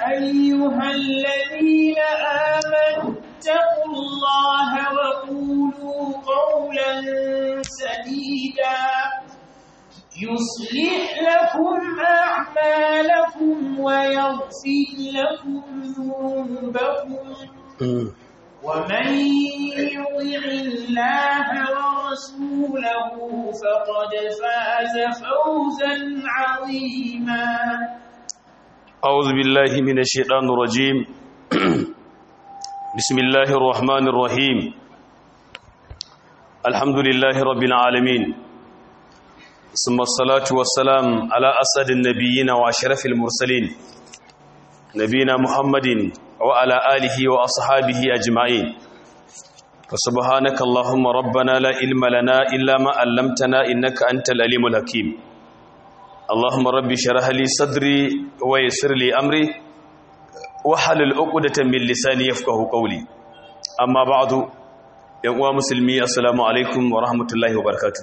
أيها الذين آمنوا اتقوا الله وقولوا قولا سديدا يصلح لكم أعمالكم ويغفر لكم ذنوبكم ومن يطع الله ورسوله فقد فاز فوزا عظيما أعوذ بالله من الشيطان الرجيم بسم الله الرحمن الرحيم الحمد لله رب العالمين ثم الصلاة والسلام على أسد النبيين وأشرف المرسلين نبينا محمد وعلى آله وأصحابه أجمعين فسبحانك اللهم ربنا لا علم لنا إلا ما علمتنا إنك أنت العليم الحكيم اللهم ربي شرح لي صدري ويسر لي أمري وحلل عقدة من لساني يفقه قولي أما بعد يا مسلمي السلام عليكم ورحمة الله وبركاته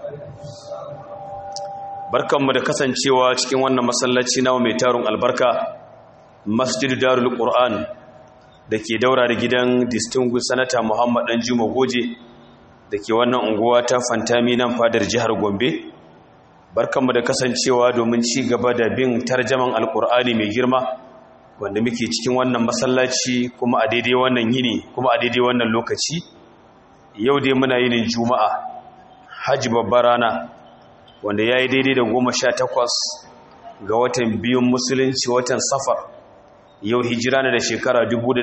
barkanmu da kasancewa cikin wannan masallaci nawa mai tarun albarka masjid darul qur'an da ke daura da gidan distinguished senator muhammad dan juma goje da ke wannan unguwa ta fantami nan fadar jihar gombe barkanmu da kasancewa domin ci gaba da bin tarjaman alqur'ani mai girma wanda muke cikin wannan masallaci kuma a daidai wannan yini kuma a daidai wannan lokaci yau dai muna yinin juma'a hajji babbar rana wanda ya yi daidai da goma sha takwas ga watan biyun musulunci watan safar yau hijira na da shekara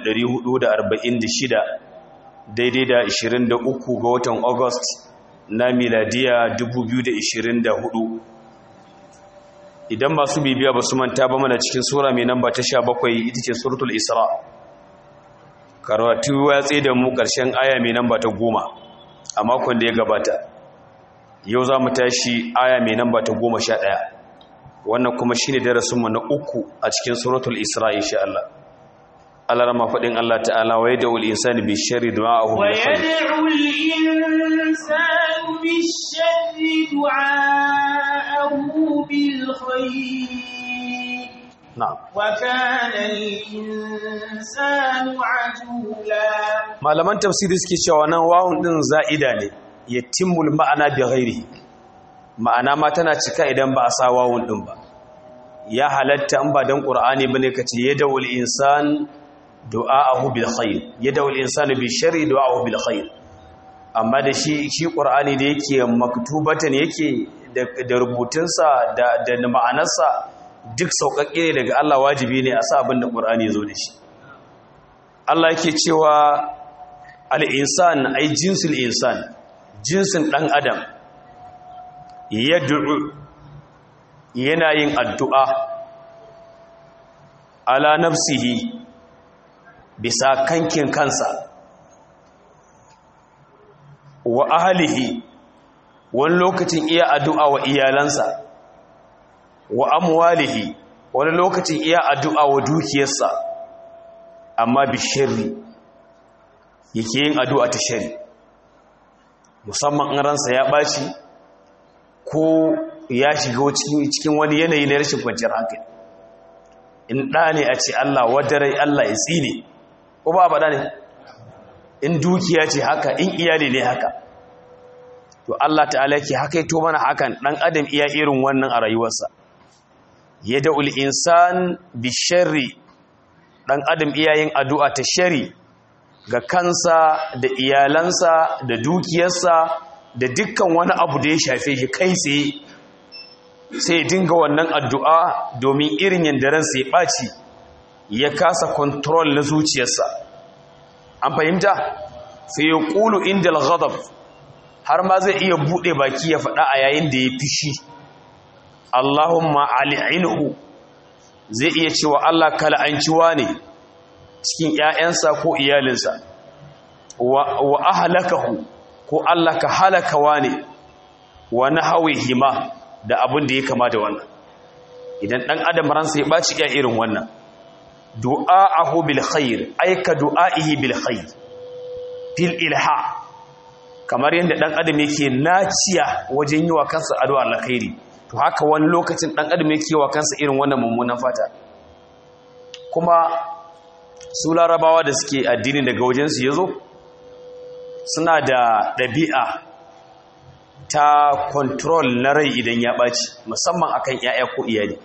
1446 daidai da 23 ga watan august na miladiya 2024 idan masu bibiya ba su manta ba mana cikin sura mai namba ta sha bakwai ita ce suratul isra karatu ya tsaye da mu ƙarshen aya mai namba ta goma a makon da ya gabata yau za mu tashi aya mai namba ta goma sha ɗaya wannan kuma shi ne darasinmu na uku a cikin suratul isra insha Allah Allah rama faɗin Allah ta'ala wa yadda ul insani bi sharri du'a'ahu bil khair wa yad'u al insanu bi sharri du'a'ahu bil khair na'am wa kana al insanu ajula malaman tafsiri suke cewa nan wawun din za'ida ne yatimul ma'ana bi ghairi ma'ana ma tana cika idan ba a sa wawun din ba ya halatta in ba dan qur'ani bane kace yadawul insan du'aahu bil khair yadawul insanu bi sharri du'aahu bil khair amma da shi shi qur'ani da yake maktubatan yake da rubutunsa da da ma'anarsa duk sauƙaƙe ne daga Allah wajibi ne a sa abin da qur'ani ya zo da shi Allah yake cewa al-insan ay jinsul insan jinsin ɗan adam ya yana yin addu'a ala nafsihi bisa kankin kansa wa ahalihi wani lokacin iya addu'a wa iyalansa wa amwalihi wani lokacin iya addu'a wa dukiyarsa amma bi shirri yake yin addu'a ta shari musamman in ransa ya ɓaci ko ya shiga cikin wani yanayi na rashin kwanciyar hankali in ɗa ne a ce Allah wadarai Allah ya tsine ko ba ba ne in dukiya ce haka in iyali ne haka to Allah ta'ala ke haka to mana hakan ɗan adam iya irin wannan a rayuwarsa ya da'ul insan bi sharri ɗan adam iya yin addu'a ta shari ga kansa da iyalansa da dukiyarsa da dukkan wani abu da ya shafe shi kai tsaye sai dinga wannan addu'a domin irin yadda ransa ya ɓaci ya kasa kontrol na zuciyarsa an fahimta sai ya ƙulu inda al har ma zai iya buɗe baki ya faɗa a yayin da ya fishi Allahumma ali'inhu zai iya cewa Allah kala'anciwa ne cikin ‘ya'yansa ko iyalinsa wa ahalakahu ko Allah ka halakawa ne wa na hawe hima da abin da ya kama da wannan idan ɗan adam ransa ya ɓaci ya irin wannan du'a'ahu bil khair aika du'a'ihi bil khair fil ilha kamar yadda ɗan adam yake naciya wajen yi wa kansa addu'a alkhairi to haka wani lokacin ɗan adam yake wa kansa irin wannan mummunan fata kuma su larabawa da suke addini daga wajensu ya zo suna da ɗabi'a ta control na rai idan ya ɓaci musamman akan 'ya'ya ko iyali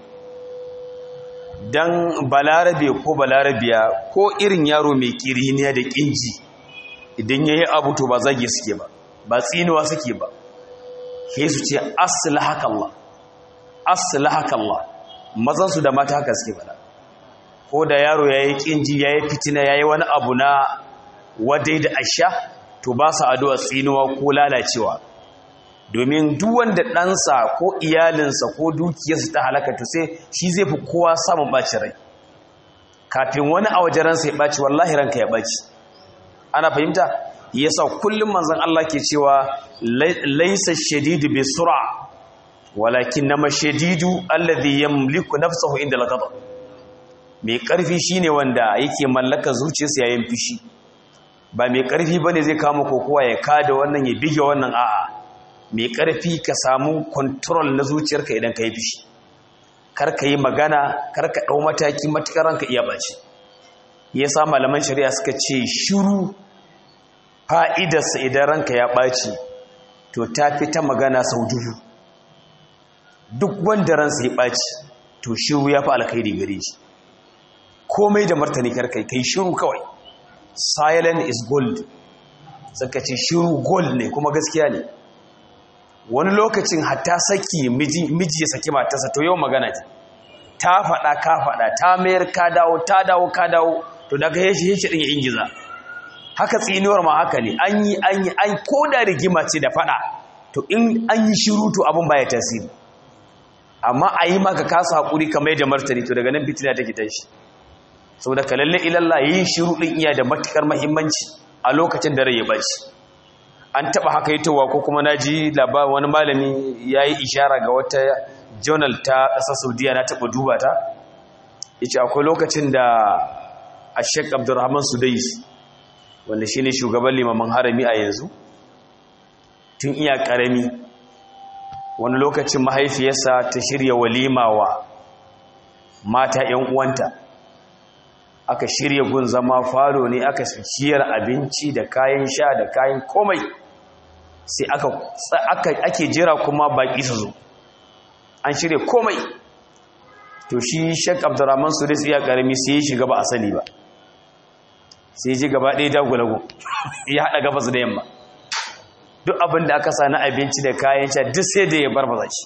don balarabe ko balarabiya ko irin yaro mai kiriniya da ƙinji idan ya yi abu to ba zage suke ba ba tsinuwa suke ba ke su ce aslahakallah aslahakallah mazansu da mata haka suke bada ko da yaro ya yi ƙinji ya yi fitina ya yi wani abu na wadai da asha to ba su addu'a tsinuwa ko lalacewa domin duk wanda ɗansa ko iyalinsa ko dukiyarsa ta halaka to sai shi zai fi kowa samun ɓaci rai kafin wani a wajen ransa ya ɓaci wallahi ranka ya ɓaci ana fahimta yasa kullum manzon Allah ke cewa laisa shadidu bi sur'a walakin nama shadidu alladhi yamliku nafsahu inda al-ghadab mai karfi shine wanda yake mallaka zuciyarsa yayin fishi ba mai karfi bane zai kama kokowa ya kada wannan ya bige wannan a'a mai karfi ka samu control na zuciyarka idan ka yi fishi kar ka yi magana kar ka dau mataki matukar ranka iya baci yasa malaman shari'a suka ce shiru fa'idarsa idan ranka ya ɓaci to ta fi ta magana sau dubu duk wanda ransa ya ɓaci to shiru ya fi alkhairi gare shi komai da martani karkai kai shiru kawai silent is gold suka ce shiru gold ne kuma gaskiya ne wani lokacin hatta saki miji ya saki matarsa to yau magana ce ta faɗa ka faɗa ta mayar ka dawo ta dawo ka dawo to daga yashi yashi ɗin ya ingiza haka tsinuwar ma haka ne an yi an yi an koda rigima ce da fada to in an yi shiru to abin baya tasiri amma a yi maka kasa haƙuri kamar da martani to daga nan fitina take tashi saboda ka lalle ilalla yi shiru din iya da matukar muhimmanci a lokacin da rai ya baci an taba haka yitowa ko kuma naji labarin wani malami yayi ishara ga wata journal ta ƙasar Saudiya na taba duba ta yace akwai lokacin da Sheikh Abdulrahman Sudais wanda shi ne shugaban limaman harami a yanzu tun iya ƙarami wani lokacin mahaifiyarsa ta shirya walima wa mata 'yan uwanta aka shirya gun zama falo ne aka ciyar abinci da kayan sha da kayan komai sai aka ake jira kuma baƙi su zo an shirya komai to shi shek abdurrahman su da iya ƙarami sai ya shiga ba a sani ba sai ji gaba ɗaya dagulagu ya haɗa gabas da yamma duk abin da aka sa na abinci da kayan sha duk sai da ya barbaza shi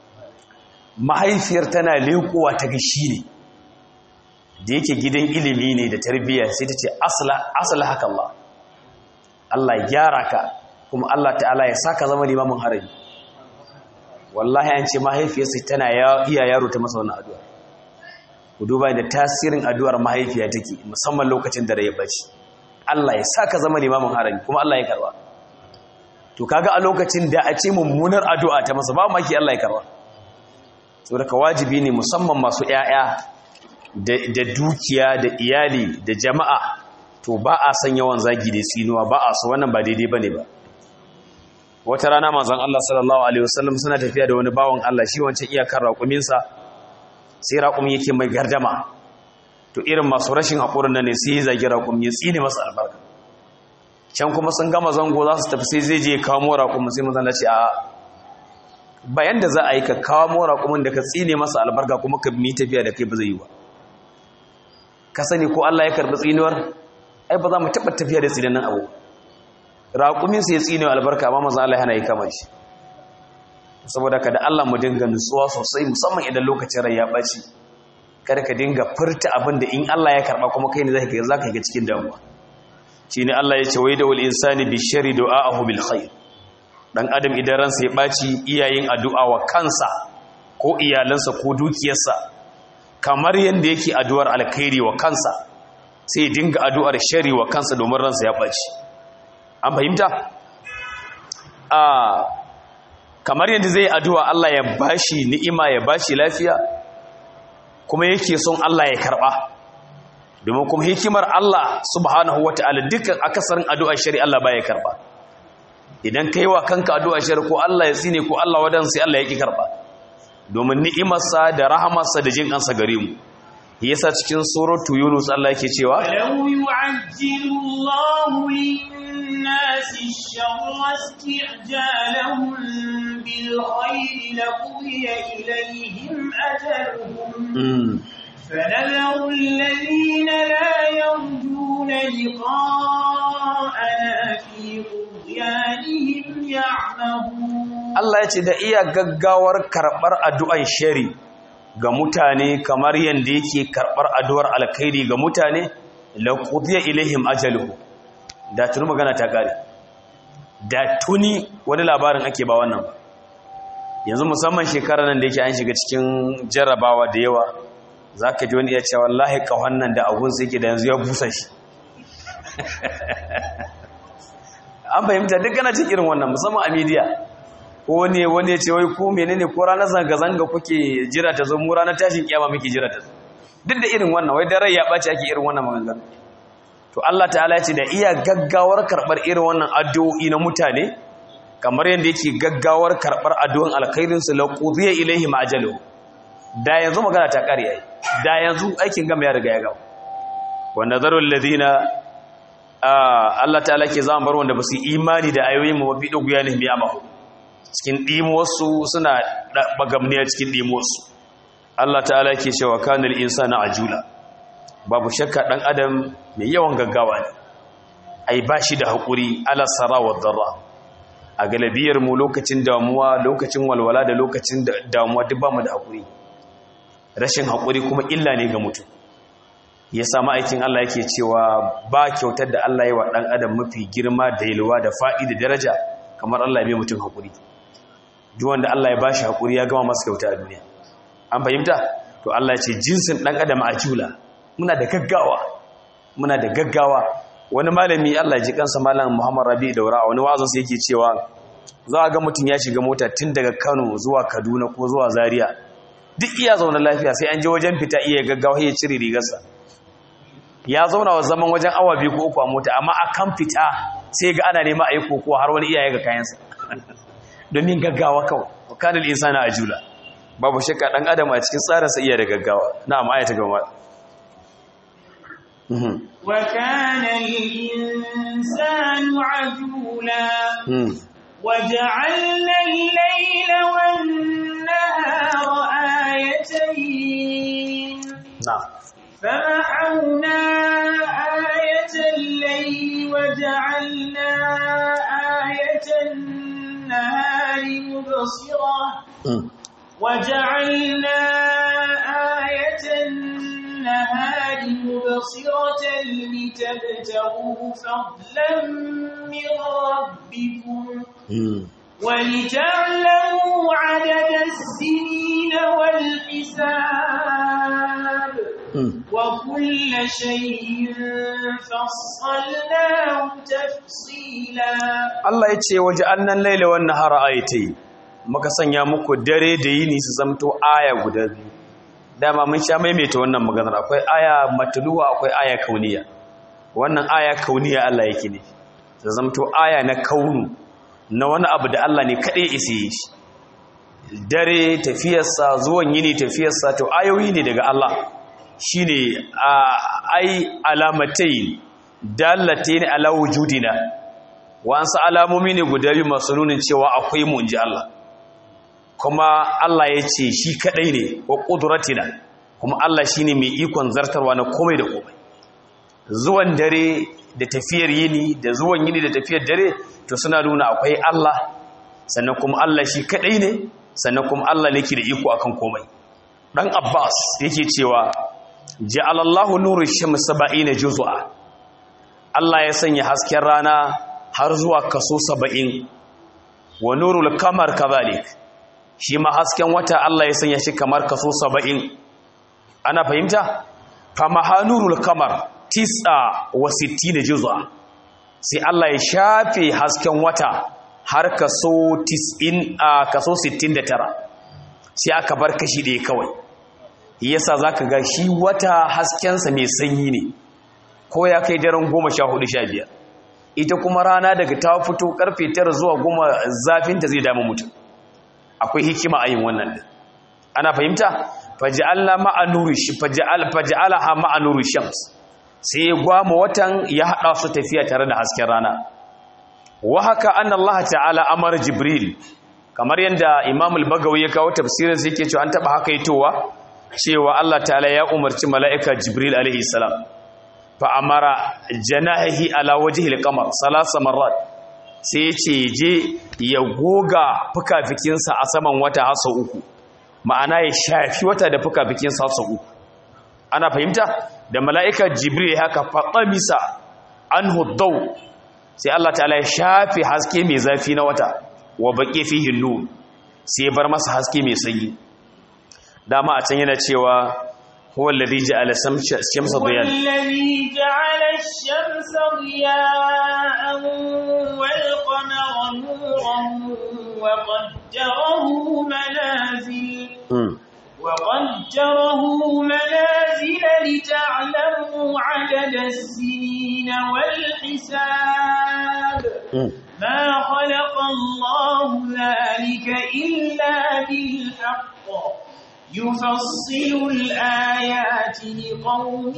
mahaifiyar tana lekowa ta gashi ne da yake gidan ilimi ne da tarbiyya sai ta ce asala haka Allah Allah ya gyara ka kuma Allah ta'ala ya saka zama limamin harami wallahi an ce mahaifiyarsa tana iya yaro ta masa wannan addu'a ku duba da tasirin addu'ar mahaifiya take musamman lokacin da rai bace Allah ya saka zama limamin harami kuma Allah ya karba to kaga a lokacin da a ce mummunar addu'a ta masa ba maki Allah ya karba saboda ka wajibi ne musamman masu ƴaƴa da dukiya da iyali da jama'a to ba a san yawan zagi da tsinuwa ba a so wannan ba daidai bane ba wata rana manzon Allah sallallahu alaihi wasallam suna tafiya da wani bawan Allah shi wancan iyakar raƙuminsa sai raƙum yake mai gardama to irin masu rashin haƙurin nan ne sai ya zagi raƙum ya tsine masa albarka can kuma sun gama zango za su tafi sai zai je kawo raƙum sai mazan ce a bayan da za a yi ka kawo raƙumin da ka tsine masa albarka kuma ka mi tafiya da kai ba zai yi ba ka sani ko Allah ya karɓi tsinuwar ai ba za mu taɓa tafiya da tsinanin abu raƙumin sai ya tsine albarka amma mazan Allah yana yi kama shi saboda ka da Allah mu dinga nutsuwa sosai musamman idan lokacin rai ya ɓaci kada ka dinga furta abin da in Allah ya karɓa kuma kai ne za ka ga cikin damuwa shi ne Allah ya ce wai da wal insani bi shari du'a'ahu bil khair dan adam idan ransa ya ɓaci iyayen addu'a wa kansa ko iyalansa ko dukiyarsa kamar yadda yake addu'ar alkhairi wa kansa sai ya dinga addu'ar shari wa kansa domin ransa ya ɓaci an fahimta a kamar yadda zai addu'a Allah ya bashi ni'ima ya bashi lafiya kuma yake son Allah ya karɓa domin kuma hikimar Allah subhanahu wa ta'ala dukkan akasarin addu'a shari Allah ba ya karɓa idan ka yi wa kanka addu'a shari ko Allah ya tsine ko Allah wadan sai Allah ya ƙi karɓa domin ni'imarsa da rahamarsa da jin kansa gare mu yasa cikin suratu yunus Allah yake cewa ولو يعجل الله للناس الشر استعجالهم بالخير لقضي إليهم أجلهم mm, فنذر الذين لا يرجون لقاءنا في طغيانهم يعمهون Allah ya ce da iya gaggawar karɓar addu'an shari ga mutane kamar yadda yake karɓar addu'ar alkhairi ga mutane laqudiya ilaihim ajaluhu da tuni magana ta kare da tuni wani labarin ake ba wannan ba yanzu musamman shekarar nan da yake an shiga cikin jarrabawa da yawa za ka ji wani iya cewa wallahi ƙahon nan da abun sai ke da yanzu ya busa shi an fahimta duk gana cikin irin wannan musamman a midiya ko ne wani ya ce wai ko menene ko ranar zanga-zanga kuke jira ta zo mu ranar tashin kiyama muke jira ta zo duk da irin wannan wai da rai ya ɓaci ake irin wannan maganganu to Allah ta'ala ya ce da iya gaggawar karɓar irin wannan addu'o'i na mutane kamar yadda yake gaggawar karɓar addu'an alkhairin su laqudiya ilaihim ajalu da yanzu magana ta ƙare yayi da yanzu aikin gama ya riga ya gama wa nazarul ladina Allah ta'ala ke zama bar wanda ba su imani da ayoyin mu ba bi doguya ne biya mahu cikin ɗimuwarsu suna bagamniya cikin ɗimuwarsu Allah ta'ala ke cewa kanil insana ajula babu shakka ɗan adam mai yawan gaggawa ne ai ba shi da haƙuri ala sara wa darra a galabiyar mu lokacin damuwa lokacin walwala da lokacin damuwa duk ba mu da haƙuri rashin haƙuri kuma illa ne ga mutum ya samu aikin Allah yake cewa ba kyautar da Allah ya wa ɗan adam mafi girma da yalwa da faɗi da daraja kamar Allah ya bai mutum haƙuri duk wanda Allah ya bashi hakuri ya gama masa kyauta a duniya an fahimta to Allah ya ce jinsin dan adam a jula muna da gaggawa muna da gaggawa wani malami Allah ya ji kansa malam Muhammad Rabi Daura wani wazon sa yake cewa za a ga mutum ya shiga mota tun daga Kano zuwa Kaduna ko zuwa Zaria duk iya zauna lafiya sai an je wajen fita iya gaggawa ya cire rigarsa ya zauna wa zaman wajen awa biyu ko uku a mota amma akan fita sai ga ana nema a yi kokowa har wani iyaye ga kayansa domin gaggawa kawai wakanin insana a jula babu shakka dan adam a cikin tsarinsa iya da gaggawa na amma ayata gaba وكان الإنسان عجولا وجعلنا الليل والنهار آيتين نعم فمحونا آية الليل وجعلنا آية النهار مبصرة وجعلنا آية النهار مبصرة لتبتغوا فضلا من ربكم ولتعلموا عدد السنين والحساب وكل شيء فصلناه تفصيلا Allah ya ce waje annan laila wannan har ayatai muka sanya muku dare da yini su zamto aya guda biyu dama mun sha maimaita wannan maganar akwai aya matluwa akwai aya kauniya wannan aya kauniya Allah yake ne su zamto aya na kaunu na wani abu da Allah ne kadai isa yi shi dare tafiyarsa zuwan yini tafiyarsa to ayoyi ne daga Allah shine ai alamatai dallatayn ala wujudina wasu alamomi ne guda biyu masu nunin cewa akwai mu inji Allah kuma Allah ya ce shi kadai ne wa qudratina kuma Allah shine mai ikon zartarwa na komai da komai zuwan dare da tafiyar yini da zuwan yini da tafiyar dare to suna nuna akwai Allah sannan kuma Allah shi kadai ne sannan kuma Allah ne ke da iko akan komai dan Abbas yake cewa ja'alallahu nuru shamsi 70 juz'a Allah ya sanya hasken rana har zuwa kaso 70 wa nurul kamar kazalik shi ma hasken wata Allah ya sanya shi kamar kaso 70 ana fahimta fa mahanurul kamar tis'a wa 60 juz'a sai Allah ya shafe hasken wata har kaso 90 a kaso 69 sai aka bar kashi ɗaya kawai yasa zaka ga shi wata haskensa mai sanyi ne ko ya kai daren 14 15 ita kuma rana daga ta fito karfe 9 zuwa 10 zafinta zai damu mutum akwai hikima a yin wannan din ana fahimta faj'alna ma'a nuri faj'al faj'alaha ma'a nuri shams sai ya gwama watan ya hada su tafiya tare da hasken rana wa haka anna Allah ta'ala amara jibril kamar yanda imam al-bagawi ya kawo tafsirin sai yake cewa an taba haka yitowa cewa Allah ta'ala ya umarci mala'ika jibril alaihi salam fa amara janahihi ala wajhi al-qamar salasa marrat sai ya ce je ya goga fukafikinsa a saman wata hasa uku ma'ana ya shafi wata da fukafikinsa hasa uku ana fahimta da mala'ika jibril haka faɗamisa an huddau sai Allah ta'ala ya shafi haske mai zafi na wata wa baƙi fi hinnu sai ya bar masa haske mai sanyi dama a can yana cewa huwa alladhi ja'ala shamsa diyan والذي جعل الشمس ضياء والقمر نورا وقدره منازل وقدره منازل لتعلموا عدد السنين والحساب ما خلق الله ذلك إلا بالحق يفصل الآيات لقوم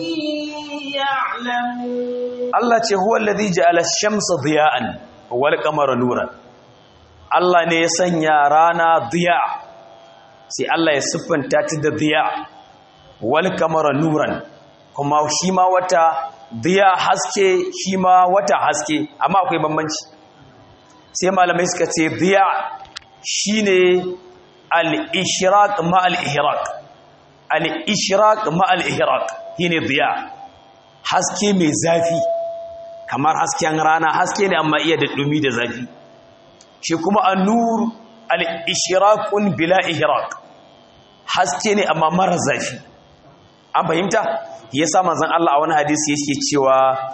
يعلمون Allah ce huwa alladhi ja'ala ash-shamsa diya'an wal qamara nuran Allah ne ya sanya rana diya sai Allah ya siffanta ta da diya wal qamara nuran kuma shi ma wata diya haske shi ma wata haske amma akwai bambanci sai malamai suka ce diya shine al-ishraq ma al-ihraq al-ishraq ma al-ihraq shine diya haske mai zafi kamar hasken rana haske ne amma iya da dumi da zafi shi kuma an-nur al-ishraqun bila ihraq haske ne amma mara zafi an fahimta yasa manzon Allah a wani hadisi yake cewa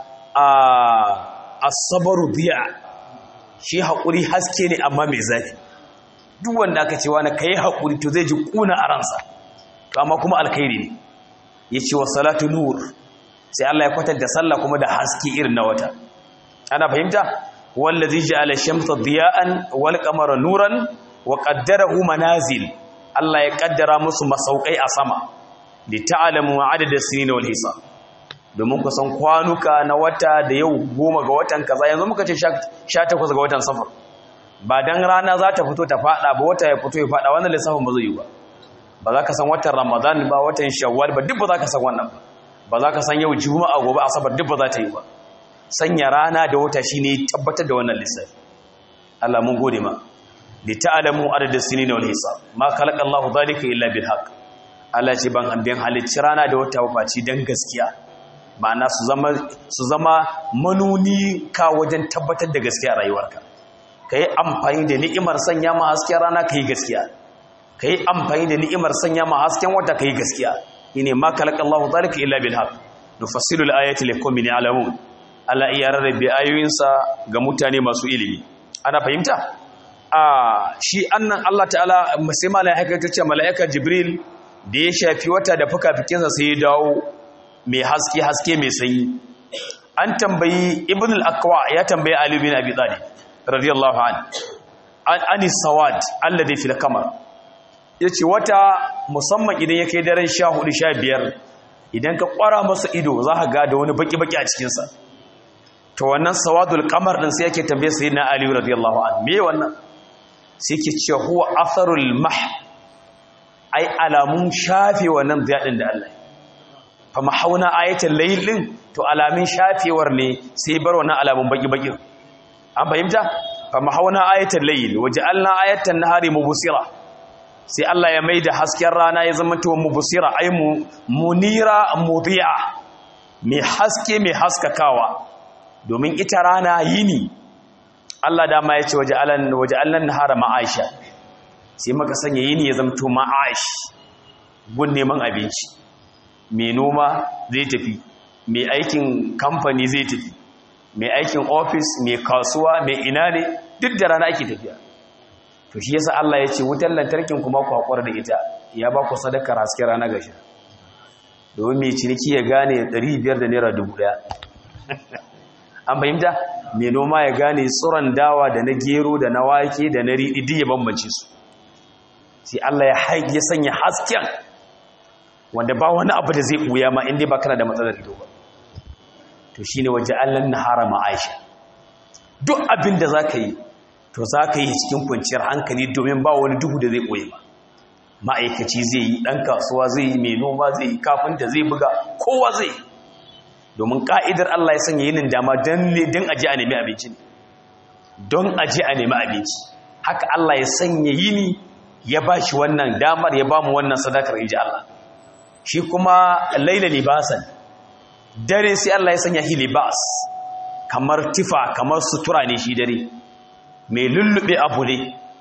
as-sabru diya shi haƙuri haske ne amma mai zafi duk wanda aka ce wani kai haƙuri to zai ji ƙuna a ransa to amma kuma alkhairi ne ya ce wa salatu nur sai Allah ya kwatanta sallah kuma da haske irin na wata ana fahimta wallazi ja'ala shamsa diya'an wal qamara nuran wa qaddarahu manazil Allah ya kaddara musu masaukai a sama li ta'lamu adada sinina wal hisab domin ku san kwanuka na wata da yau goma ga watan kaza yanzu muka ce 18 ga watan safar ba dan rana za ta fito ta fada ba wata ya fito ya fada wannan lissafin ba zai yi ba ba za ka san watan ramadan ba watan shawwal ba duk ba za ka san wannan ba ba za ka san yau juma'a gobe asabar duk ba za ta yi ba sanya rana da wata shine tabbatar da wannan lissafi Allah mun gode ma li ta'lamu adada sinina wal hisab ma khalaqa Allahu dhalika illa bil haqq Allah ce ban ambiyan halicci rana da wata ba ci dan gaskiya ma'ana su zama su zama manuni ka wajen tabbatar da gaskiya a rayuwarka kai amfani da ni'imar sanya ma hasken rana kai gaskiya kai amfani da ni'imar sanya ma hasken wata kai gaskiya ine ma khalaqa Allahu dhalika illa bil haqq nufassilu al ayati liqaumin ya'lamun Allah iya rarrabe ayoyinsa ga mutane masu ilimi ana fahimta a shi annan Allah ta'ala sai malaika ta ce malaika Jibril da ya shafi wata da fukafikinsa sai ya dawo mai haske haske mai sanyi an tambayi ibn al-aqwa ya tambayi Ali bin Abi Talib radiyallahu an an ani sawad alladhi fil qamar yace wata musamman idan ya kai daren 14 15 idan ka kwara masa ido za ka ga da wani baki baki a cikin sa to wannan sawadul qamar din sai yake tambaye sayyidina Ali radiyallahu an me wannan sai yake cewa huwa atharul mah ai alamun shafe wannan ziyadin da Allah fa mahauna ayatul layl din to alamin shafewar ne sai bar wannan alamun baki baki an fahimta fa mahauna ayatul layl waja'alna ayatan nahari mubsira sai Allah ya maida hasken rana ya zama to mubsira ai mu munira mudi'a mai haske mai haskakawa domin ita rana yini Allah dama ya ce waja'alan waja'alna nahara ma'aisha sai maka sanya yini ya zama to ma'aish gun neman abinci mai noma zai tafi mai aikin kamfani zai tafi mai aikin ofis mai kasuwa mai ina ne duk da rana ake tafiya to shi yasa Allah ya ce wutar lantarkin kuma ku haƙura da ita ya ba ku sadakar haske rana gashi domin mai ciniki ya gane 500 da naira 1000 an fahimta mai noma ya gane tsoron dawa da na gero da na wake da na riɗi duk ya bambance su sai Allah ya sanya hasken wanda ba wani abu da zai buya ma inda ba kana da matsalar ido ba to shine waje allan nahara ma'aisha duk abin da zaka yi to zaka yi cikin kwanciyar hankali domin ba wani duhu da zai buye ma ma'aikaci zai yi dan kasuwa zai yi mai noma zai yi kafinta zai buga kowa zai yi domin ka'idar Allah ya sanya yinin dama don don aje a nemi abinci ne don aje a nemi abinci haka Allah ya sanya yini ya ba shi wannan damar ya ba mu wannan sadakar inji Allah shi kuma laila libasan dare sai Allah ya sanya shi libas kamar tifa kamar sutura ne shi dare mai lullube abu ne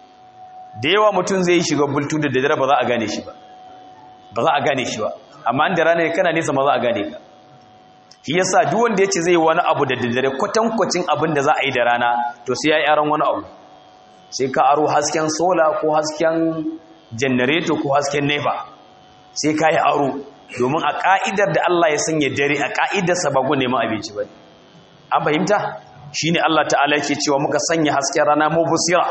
da yawa mutum zai shiga bultu da dare ba za a gane shi ba ba za a gane shi ba amma da rana kana nesa ma za a gane ka shi yasa duk wanda yace zai wani abu da daddare kwatankwacin abin da za a yi da rana to sai ya yi aron wani abu sai ka aro hasken sola ko hasken janareto ko hasken nefa sai ka yi aro domin a ka'idar da Allah ya sanya dare a ka'idarsa ba gun neman abinci ba an fahimta shine Allah ta'ala yake cewa muka sanya hasken rana mubsira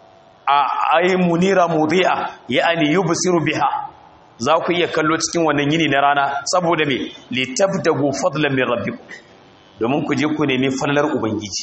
a ayi munira mudi'a ya'ani yubsiru biha za ku iya kallo cikin wannan yini na rana saboda me litabtagu fadlan min rabbikum domin ku je ku nemi fallar ubangiji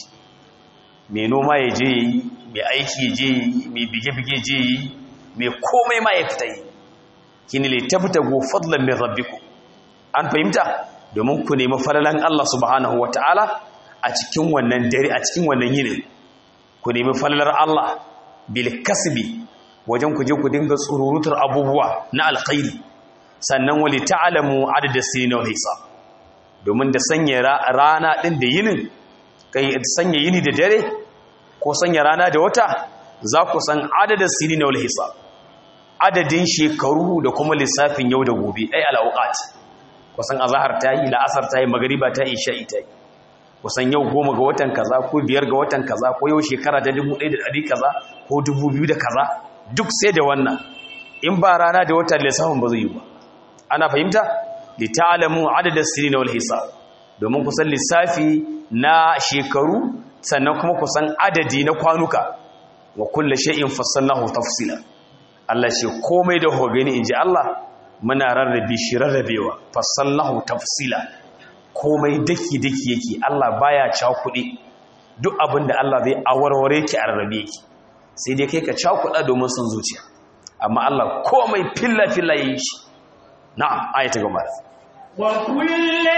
mai noma ya je yi mai aiki ya je yi mai bige-bige je yi mai komai ma ya fita yi kini litabtagu fadlan min rabbikum an fahimta domin ku nemi fallan Allah subhanahu wataala a cikin wannan dare a cikin wannan yini ku nemi fallar Allah bil kasbi wajen ku je ku dinga tsururutar abubuwa na alkhairi sannan wali ta'lamu adada sinin wal hisab domin da sanya rana din da yinin kai sanya yini da dare ko sanya rana da wata za ku san adada sinin wal hisab adadin shekaru da kuma lissafin yau da gobe ai alawqat kusan azhar ta yi la'asar ta yi magriba ta yi isha'i ta yi kusan yau goma ga watan kaza ko biyar ga watan kaza ko yau shekara ta dubu ɗaya da ɗari kaza ko dubu biyu da kaza duk sai da wannan in ba rana da wata lissafin ba zai yi ba ana fahimta li ta'lamu adada sinin wal hisab domin kusan lissafi na shekaru sannan kuma kusan adadi na kwanuka wa kullu shay'in fassalnahu tafsila Allah shi komai da hobe ne inji Allah muna rarrabe shi rarrabewa fassalnahu tafsila komai daki daki yake Allah baya cakuɗe duk abinda Allah zai awarware ki a rarrabe ki sai dai kai ka cakuɗa domin son zuciya amma Allah komai filla-filla yi shi na'am ayata gaba wa kulle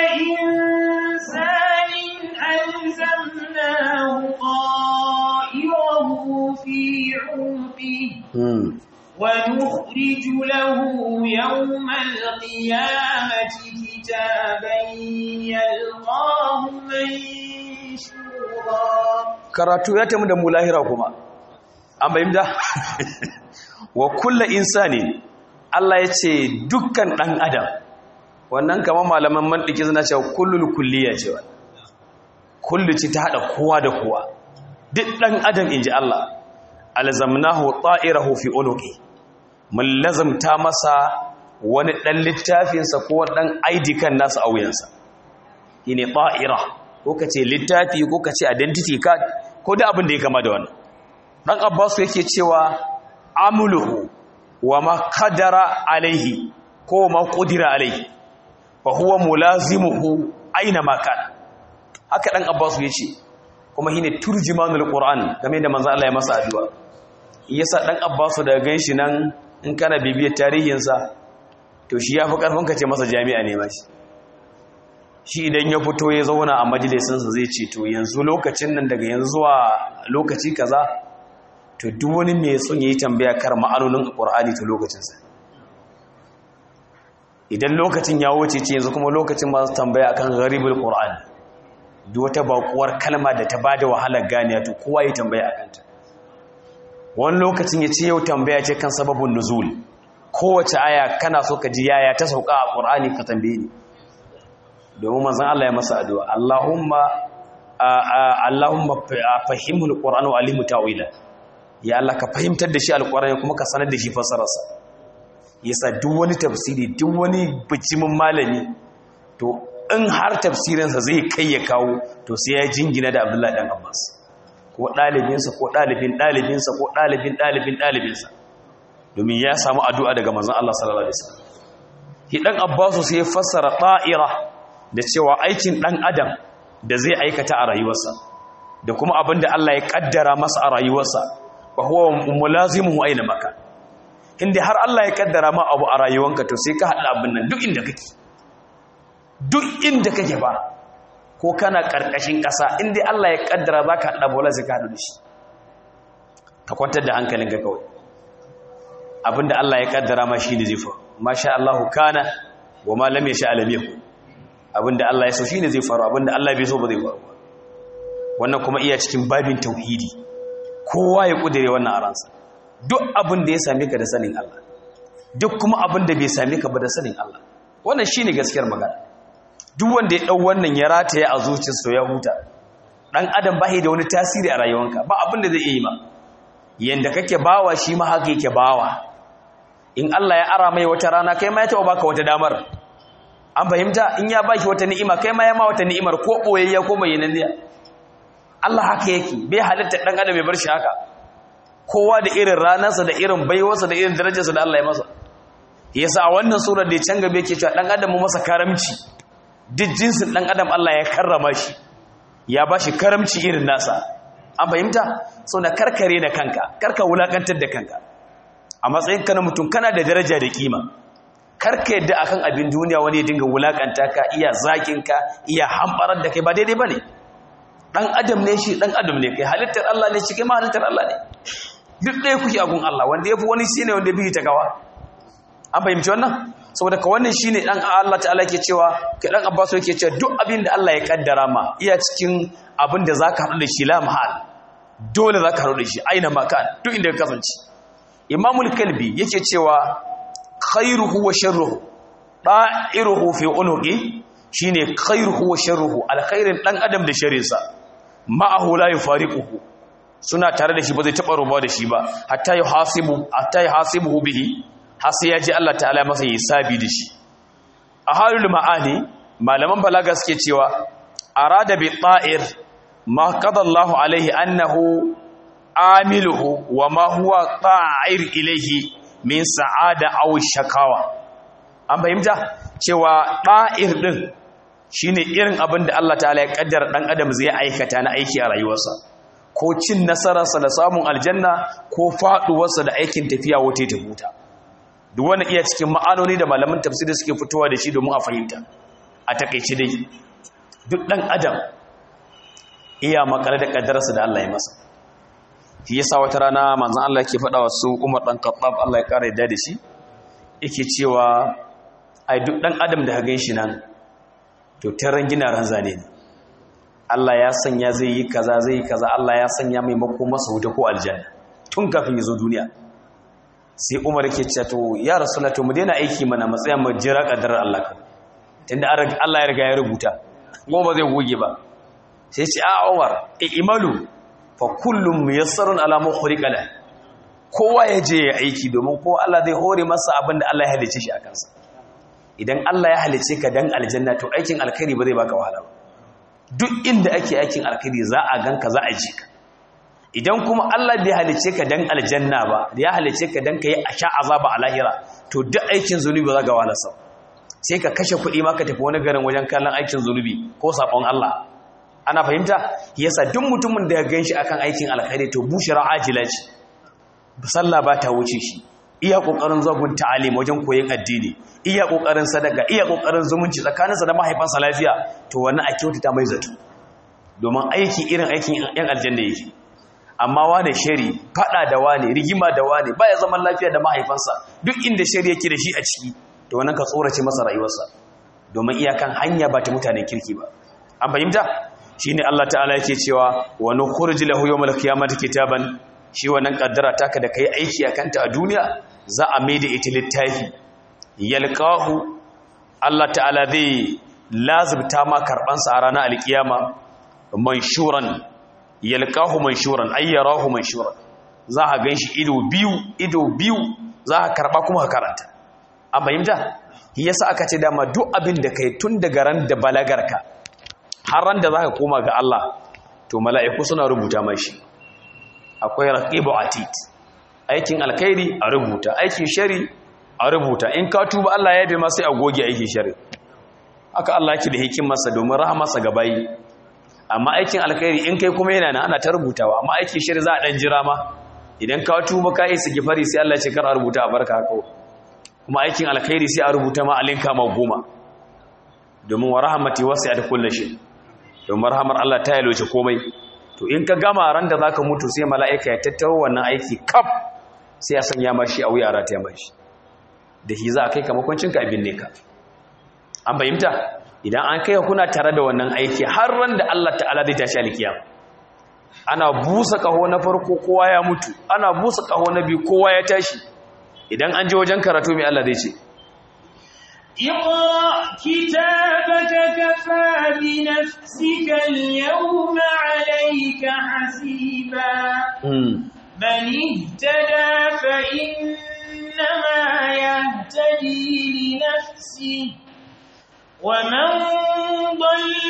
insanin alzamnahu qa'irahu fi 'uqi wa nukhriju lahu yawmal qiyamati kitaban yalqahu manshura karatu ya tamu da mu lahira kuma an bayyanta wa kulla insani Allah ya ce dukkan ɗan adam wannan kamar malaman mantiki suna cewa kullul kulliya ce wa kullu ce ta haɗa kowa da kowa duk ɗan adam inji Allah alzamnahu ta'irahu fi unuqi mun lazamta masa wani ɗan littafinsa ko ɗan ID kan nasa a wuyansa shine ta'ira ko kace littafi ko kace identity card ko da abin da ya kama da wannan dan abbas yake cewa amuluhu wa ma qadara alaihi ko ma qudira alaihi fa huwa mulazimuhu aina ma kana haka dan abbas yace kuma shine turjimanul qur'an game da manzo Allah ya masa addu'a yasa dan abbas da ganshi nan in kana bibiyar tarihin sa to shi yafi karfin ka ce masa jami'a ne mashi shi idan ya fito ya zauna a majalisinsa zai ce to yanzu lokacin nan daga yanzu zuwa lokaci kaza to duk wani mai son yi tambaya kar ma'anonin ƙur'ani ta lokacinsa idan lokacin ya wuce ce yanzu kuma lokacin masu tambaya akan gharibul ƙur'ani duk wata bakuwar kalma da ta bada wahalar ganiya to kowa yi tambaya a kanta wani lokacin ya ce yau tambaya ce kan sababin nuzul kowace aya kana so ka ji yaya ta sauka a ƙur'ani ka tambaye ni domin manzon Allah ya masa addu'a Allahumma Allahumma fahimul qur'ana wa alimu ta'wila ya Allah ka fahimtar da shi alƙur'ani kuma ka sanar da shi fassararsa yasa duk wani tafsiri duk wani bijimin malami to in har tafsirinsa zai kai ya kawo to sai ya jingina da Abdullahi dan Abbas ko ɗalibinsa ko ɗalibin ɗalibinsa ko ɗalibin ɗalibin ɗalibinsa domin ya samu addu'a daga manzon Allah sallallahu alaihi wasallam shi dan abbasu sai ya fassara ta'ira da cewa aikin dan adam da zai aikata a rayuwarsa da kuma abin da Allah ya kaddara masa a rayuwarsa wa huwa mulazimuhu aina maka inda har Allah ya kaddara ma abu a rayuwanka to sai ka hada abin nan duk inda kake duk inda kake ba ko kana karkashin kasa inda Allah ya kaddara zaka hada bola sai ka hadu da shi ka kwantar da hankalinka kawai abinda Allah ya kaddara ma shine zai faru masha Allah kana wa ma lam yasha lam yakun abinda Allah ya so shine zai faru abinda Allah bai so ba zai faru wannan kuma iya cikin babin tauhidi kowa ya kudire wannan a ransa duk abin da ya same ka da sanin Allah duk kuma abin da bai same ka ba da sanin Allah wannan shine gaskiyar magana duk wanda ya dau wannan ya rataye a zuciyarsa ya huta dan adam bai da wani tasiri a rayuwanka ba abin da zai yi ma yanda kake bawa shi ma haka yake bawa in Allah ya ara mai wata rana kai ma ya taɓa baka wata damar an fahimta in ya baki wata ni'ima kai ma ya ma wata ni'imar ko boyayya ko bayyananniya Allah haka yake bai halitta dan adam ya bar shi haka kowa da irin ranarsa da irin baiwarsa da irin darajarsa da Allah ya masa yasa a wannan surar da ya can gabe yake cewa dan adam mu masa karamci duk jinsin dan adam Allah ya karrama shi ya bashi karamci irin nasa an fahimta sau da karkare da kanka karka wulakantar da kanka a matsayin ka na mutum kana da daraja da kima karka yadda akan abin duniya wani ya dinga wulakanta ka iya zakin ka iya hambarar da kai ba daidai bane dan adam ne shi dan adam ne kai halittar Allah ne shi kai ma halittar Allah ne duk ɗaya kuke agun Allah wanda yafi wani shine wanda bi ta gawa an fahimci wannan saboda ka wannan shine dan Allah ta'ala ke cewa kai dan Abbas yake cewa duk abin da Allah ya kaddara ma iya cikin abin da zaka haɗu da shi la mahal dole zaka haɗu da shi aina makan duk inda ka kasance Imamul Kalbi yake cewa khairuhu wa sharruhu da'iruhu fi unuqi shine khairuhu wa sharruhu alkhairin dan adam da sharrinsa ma'ahu la yufariquhu suna tare da shi ba zai taba rubuwa da shi ba hatta yuhasibu hatta yuhasibuhu bihi har sai ya ji Allah ta'ala masa hisabi da shi a halul ma'ani malaman balaga suke cewa arada bi ta'ir ma qada Allahu alaihi annahu amiluhu wa ma huwa ta'ir ilaihi min sa'ada aw shakawa an fahimta cewa ɗa'ir ɗin shine irin abin da Allah ta'ala ya kaddara dan adam zai aikata na aiki a rayuwarsa ko cin nasararsa da samun aljanna ko faduwarsa da aikin tafiya wuce ta huta duk wani iya cikin ma'anoni da malaman tafsiri suke fitowa da shi domin a fahimta a takeice dai duk dan adam iya makare da kaddararsa da Allah ya masa shi yasa wata rana manzon Allah yake faɗa wa su Umar dan Khattab Allah ya kare da shi yake cewa ai duk dan adam da hagan shi nan to taran gina ran zane ne Allah ya sanya zai yi kaza zai yi kaza Allah ya sanya mai mako masa wuta ko aljanna tun kafin ya zo duniya sai Umar yake cewa to ya rasulullah to mu daina aiki mana matsayin mu jira kadarar Allah kan tunda Allah ya riga ya rubuta kuma ba zai goge ba sai ce a Umar imalu fa kullum muyassarun ala ma khuliqa la kowa ya je ya aiki domin kowa Allah zai hore masa abinda Allah ya halice shi a kansa idan Allah ya halice ka dan aljanna to aikin alkhairi ba zai baka wahala ba duk inda ake aikin alkhairi za a ganka za a ji ka idan kuma Allah bai halice ka dan aljanna ba ya halice ka dan kai a sha azaba a lahira to duk aikin zunubi ba za ga wahala sa sai ka kashe kuɗi ma ka tafi wani garin wajen kallon aikin zunubi ko sabon Allah ana fahimta yasa duk mutumin da ya ganshi akan aikin alkhairi to bushra ajila ce sallah ba ta wuce shi iya kokarin zagun ta'alim wajen koyon addini iya kokarin sadaka iya kokarin zumunci tsakaninsa da mahaifansa lafiya to wannan a kyautata mai zato domin aiki irin aikin yan aljanna yake amma wane shari fada da wane rigima da wane baya zaman lafiya da mahaifansa duk inda shari yake da shi a ciki to wannan ka tsorace masa rayuwarsa domin iyakan hanya ba ta mutanen kirki ba an fahimta shine Allah ta'ala yake cewa wa nukhrij lahu yawmal qiyamati kitaban shi wannan kaddara taka da kai aiki a kanta a duniya za a maida ita littafi yalqahu Allah ta'ala zai lazibta ma karban sa a ranar alkiyama manshuran yalqahu manshuran ayyarahu manshuran za a ganshi ido biyu ido biyu za a karba kuma ka karanta an fahimta yasa aka ce dama duk abin da kai tun daga ran da balagarka har ran da zaka koma ga Allah to mala'iku suna rubuta mashi akwai raqibu atid aikin alkhairi a rubuta aikin shari a rubuta in ka tuba Allah ya yabe ma sai a goge aiki shari haka Allah yake da hikimarsa domin rahamarsa ga bayi amma aikin alkhairi in kai kuma yana nan ana ta rubutawa amma aikin shari za a dan jira ma idan ka tuba ka isa gifari sai Allah ya ce kar a rubuta a barka haka kuma aikin alkhairi sai a rubuta ma alinka ma goma domin wa rahmati wasi'at kulli shay domin rahamar Allah ta yaloce komai to in ka gama ran da zaka mutu sai mala'ika ya tattaro wannan aiki kaf sai ya sanya mashi a wuya rata ya mashi da shi za a kai kamakwancin ka abin ne ka an bayyanta idan an kai kuna tare da wannan aiki har ran da Allah ta'ala zai tashi alkiyama ana busa kaho na farko kowa ya mutu ana busa kaho na biyu kowa ya tashi idan an je wajen karatu mai Allah zai ce اقرأ كتابك كفى بنفسك اليوم عليك حسيبا من اهتدى فإنما يهتدي لنفسه ومن ضل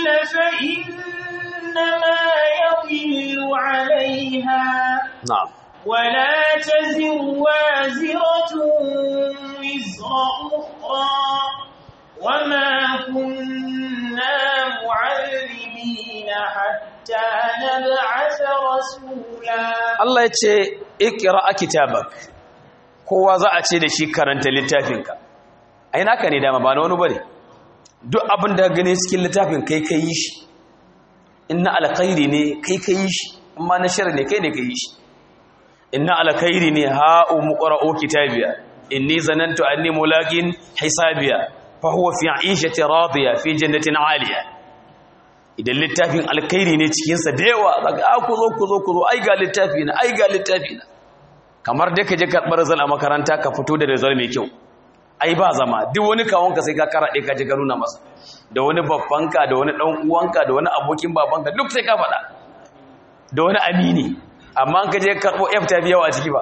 فإنما يضل عليها na'am ولا تزر وازرة وزر أخرى وما كنا معذبين حتى نبعث رسولا Allah ya ce ikira a kitabak kowa za a ce da shi karanta littafinka ai naka ne dama ba na wani bane duk abin da gane cikin littafin kai kai yi shi inna alkhairi ne kai kai yi shi amma na shar ne kai ne kai yi shi inna alkhairi ne ha umqra'u kitabiya inni zanantu anni mulaqin hisabiya fa huwa fi 'ishati radiya fi jannatin 'aliya idan littafin alkhairi ne cikinsa da yawa daga a ku zo ku zo ku zo ai ga littafi na ai ga littafi na kamar da ka je karɓar zan a makaranta ka fito da result mai kyau ai ba zama duk wani kawonka sai ka karaɗe ka je ka nuna masa da wani babbanka da wani ɗan uwanka da wani abokin babanka duk sai ka faɗa da wani amini amma ka je karɓo f ta biyawa a ciki ba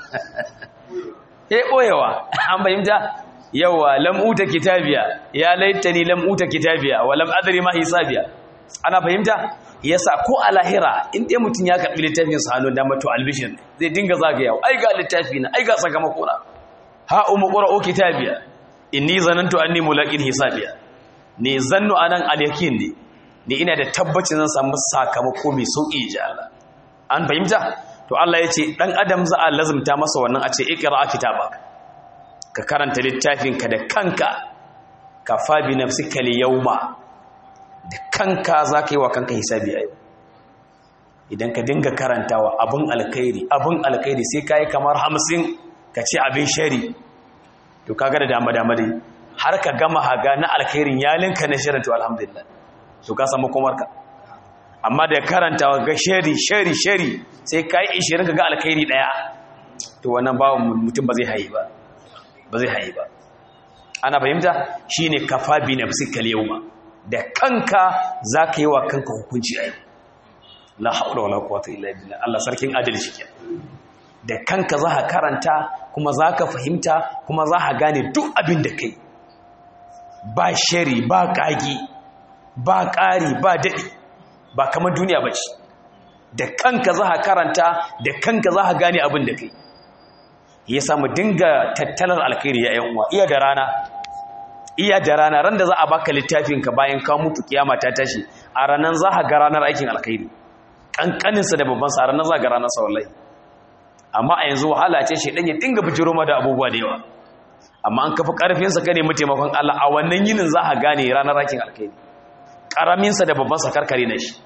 eh ɓoyewa an fahimta yawa lam'uta kitabiya ya laitani lam'uta kitabiya wa lam adri ma hisabiya ana fahimta yasa ko a lahira in dai mutum ya karbi littafin sa hannun dama to albishin zai dinga zagayawa ai ga littafi na ai ga sakamako na ha umu qra'u kitabiya inni zanantu anni mulaqin hisabiya ne zannu anan al-yakin ne ni ina da tabbacin zan samu sakamako mai sauki ji Allah an fahimta to Allah ya ce dan adam za a lazumta masa wannan a ce iqra kitabaka ka karanta littafinka da kanka ka fabi nafsika al-yawma da kanka za ka yi wa kanka hisabi a yau idan ka dinga karantawa abin alkhairi abin alkhairi sai ka yi kamar hamsin ka ce abin shari to kaga da dama dama dai har ka gama haga na alkhairin yalinka na shirin to alhamdulillah to ka samu komarka amma da karantawa ga shari shari shari sai ka yi ishirin ka ga alkhairi daya to wannan bawan mutum ba zai hayi ba ba zai hayi ba ana fahimta shine kafa bi nafsika al-yawma da kanka za ka yi wa kanka hukunci a yau la haula wala quwwata illa billah Allah sarkin adalci ke da kanka za ka karanta kuma za ka fahimta kuma za ka gane duk abin da kai ba shari ba kagi ba ƙari ba daɗi ba kamar duniya ba ce da kanka za ka karanta da kanka za ka gane abin da kai ya samu dinga tattalar alkhairi ya yan uwa iya da rana iya da rana ran da za a baka littafinka bayan ka mutu kiyama ta tashi a ranar za ka ga ranar aikin alkhairi kankaninsa da babban sa ranar za ga ranar sa wallahi amma a yanzu wahala ce shi ya dinga bijiro ma da abubuwa da yawa amma an kafa karfin sa ka nemi taimakon Allah a wannan yinin za ka gane ranar aikin alkhairi karamin sa da babban sa karkare na shi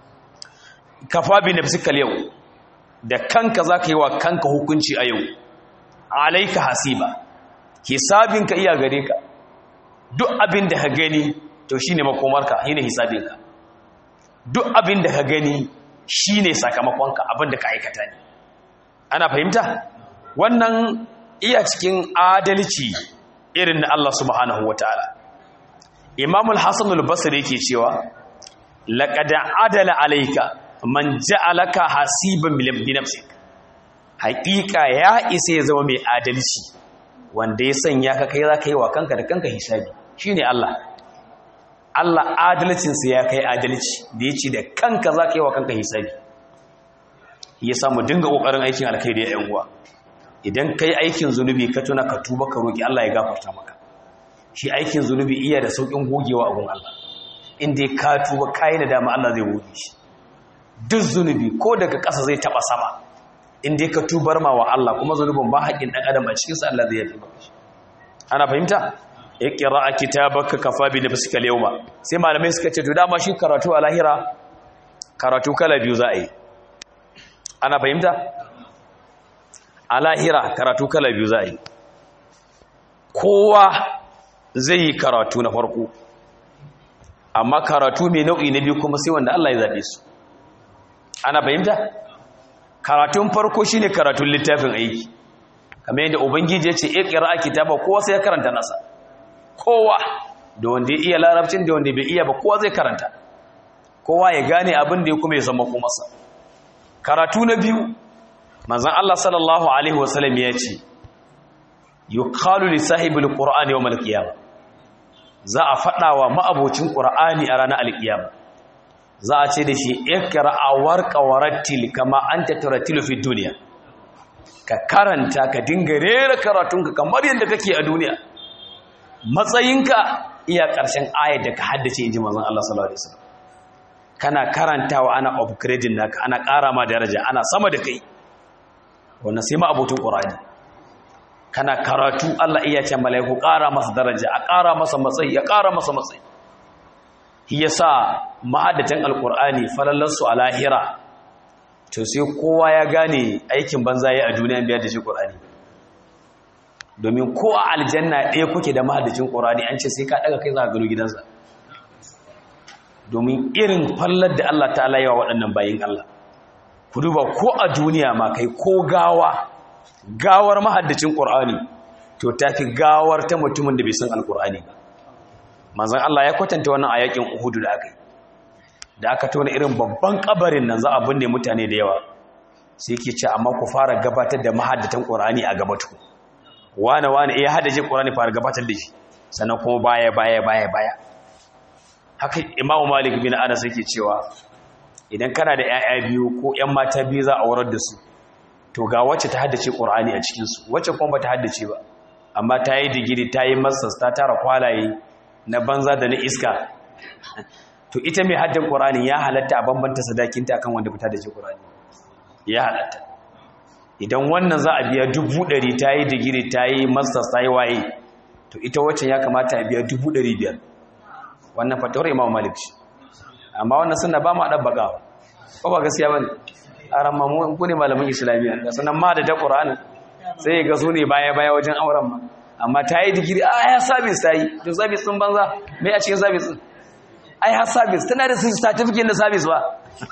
kafa bi nafsikal yau da kanka za ka yi wa kanka hukunci a yau alaika hasiba hisabinka iya gare ka duk abin da ka gani to shi ne makomarka shi ne hisabinka duk abin da ka gani shi ne sakamakonka abin da ka aikata ne ana fahimta wannan iya cikin adalci irin na Allah subhanahu wa ta'ala imamul hassan al-basri yake cewa laqad adala alayka man ja'alaka hasiban bi nafsik haƙiƙa ya isa ya zama mai adalci wanda ya sanya ka kai za ka yi wa kanka da kanka hisabi shi ne Allah Allah adalcinsa ya kai adalci da ya ce da kanka za ka yi wa kanka hisabi ya samu dinga ƙoƙarin aikin alkhairi ya uwa idan kai aikin zunubi ka tuna ka tuba ka roki Allah ya gafarta maka shi aikin zunubi iya da saukin gogewa a gun Allah inda ka tuba kai da dama Allah zai goge shi duk zunubi ko daga ƙasa zai taba sama inda ka tubar ma wa Allah kuma zunubin ba haƙin dan adam a cikin sa Allah zai yafi maka shi ana fahimta iqra kitabaka kafa bi nafsika al-yawma sai malamai suka ce to dama shi karatu a lahira karatu kala biyu za a yi ana fahimta a lahira karatu kala biyu za a yi kowa zai yi karatu na farko amma karatu mai nau'i na biyu kuma sai wanda Allah ya zaɓe su ana fahimta karatun farko shine karatun littafin aiki kamar yadda ubangiji ya ce iqra kitaba kowa sai ya karanta nasa kowa da wanda ya iya larabcin da wanda bai iya ba kowa zai karanta kowa ya gane abin da ya kuma ya zama masa karatu na biyu manzon Allah sallallahu alaihi wasallam ya ce yuqalu li sahibil qur'ani yawm al-qiyamah za a fada wa ma'abocin qur'ani a ranar al-qiyama za a ce da shi ikra warqa warattil kama anta turatilu fi dunya ka karanta ka dinga rera karatunka kamar yadda kake a duniya matsayinka iya ƙarshen ayar da ka haddace inji manzon Allah sallallahu alaihi wasallam kana karantawa ana upgrading naka ana ƙara ma daraja ana sama da kai wannan sai ma abutun qur'ani kana karatu Allah iya ce malaiku ƙara masa daraja a ƙara masa matsayi ya ƙara masa matsayi yasa ma'adatan alqur'ani falallansu a lahira to sai kowa ya gane aikin banza ya a duniya biyar da shi qur'ani domin ko a aljanna ɗaya kuke da mahaddacin qur'ani an ce sai ka daga kai za ka gano gidansa domin irin fallar da Allah ta yawa waɗannan bayin Allah ku duba ko a duniya ma kai ko gawa gawar mahaddacin ƙur'ani to ta fi gawar ta mutumin da bai san alƙur'ani ba manzan Allah ya kwatanta wannan a yakin uhudu da aka yi da aka tona irin babban kabarin nan za a binne mutane da yawa sai ke ce amma ku fara gabatar da mahaddatan ƙur'ani a gabatu wane wane iya haddace ƙur'ani fara gabatar da shi sannan kuma baya baya baya baya haka imamu malik bin anas yake cewa idan kana da 'ya'ya biyu ko 'yan mata biyu za a warar da su to ga wacce ta haddace ƙur'ani a cikinsu wacce kuma ba ta haddace ba amma ta yi digiri ta yi masters ta tara kwalaye na banza da na iska to ita mai haddan ƙur'ani ya halatta a bambanta sadakinta akan wanda fita da ce ƙur'ani ya halatta idan wannan za a biya dubu ɗari ta yi digiri ta yi masters ta yi waye to ita wacce ya kamata a biya dubu ɗari biyar wannan fatawar imam malik shi amma wannan suna ba mu ɗabbakawa ko ba gaskiya ba ne a ramamu ku ne malamin islamiyya da sunan ma da ta ƙura'ani sai ga su ne baya-baya wajen auren ma amma ta yi digiri a ya sabis ta yi to sabis ɗin banza mai a cikin sabis ɗin ai har sabis tana da certificate na sabis ba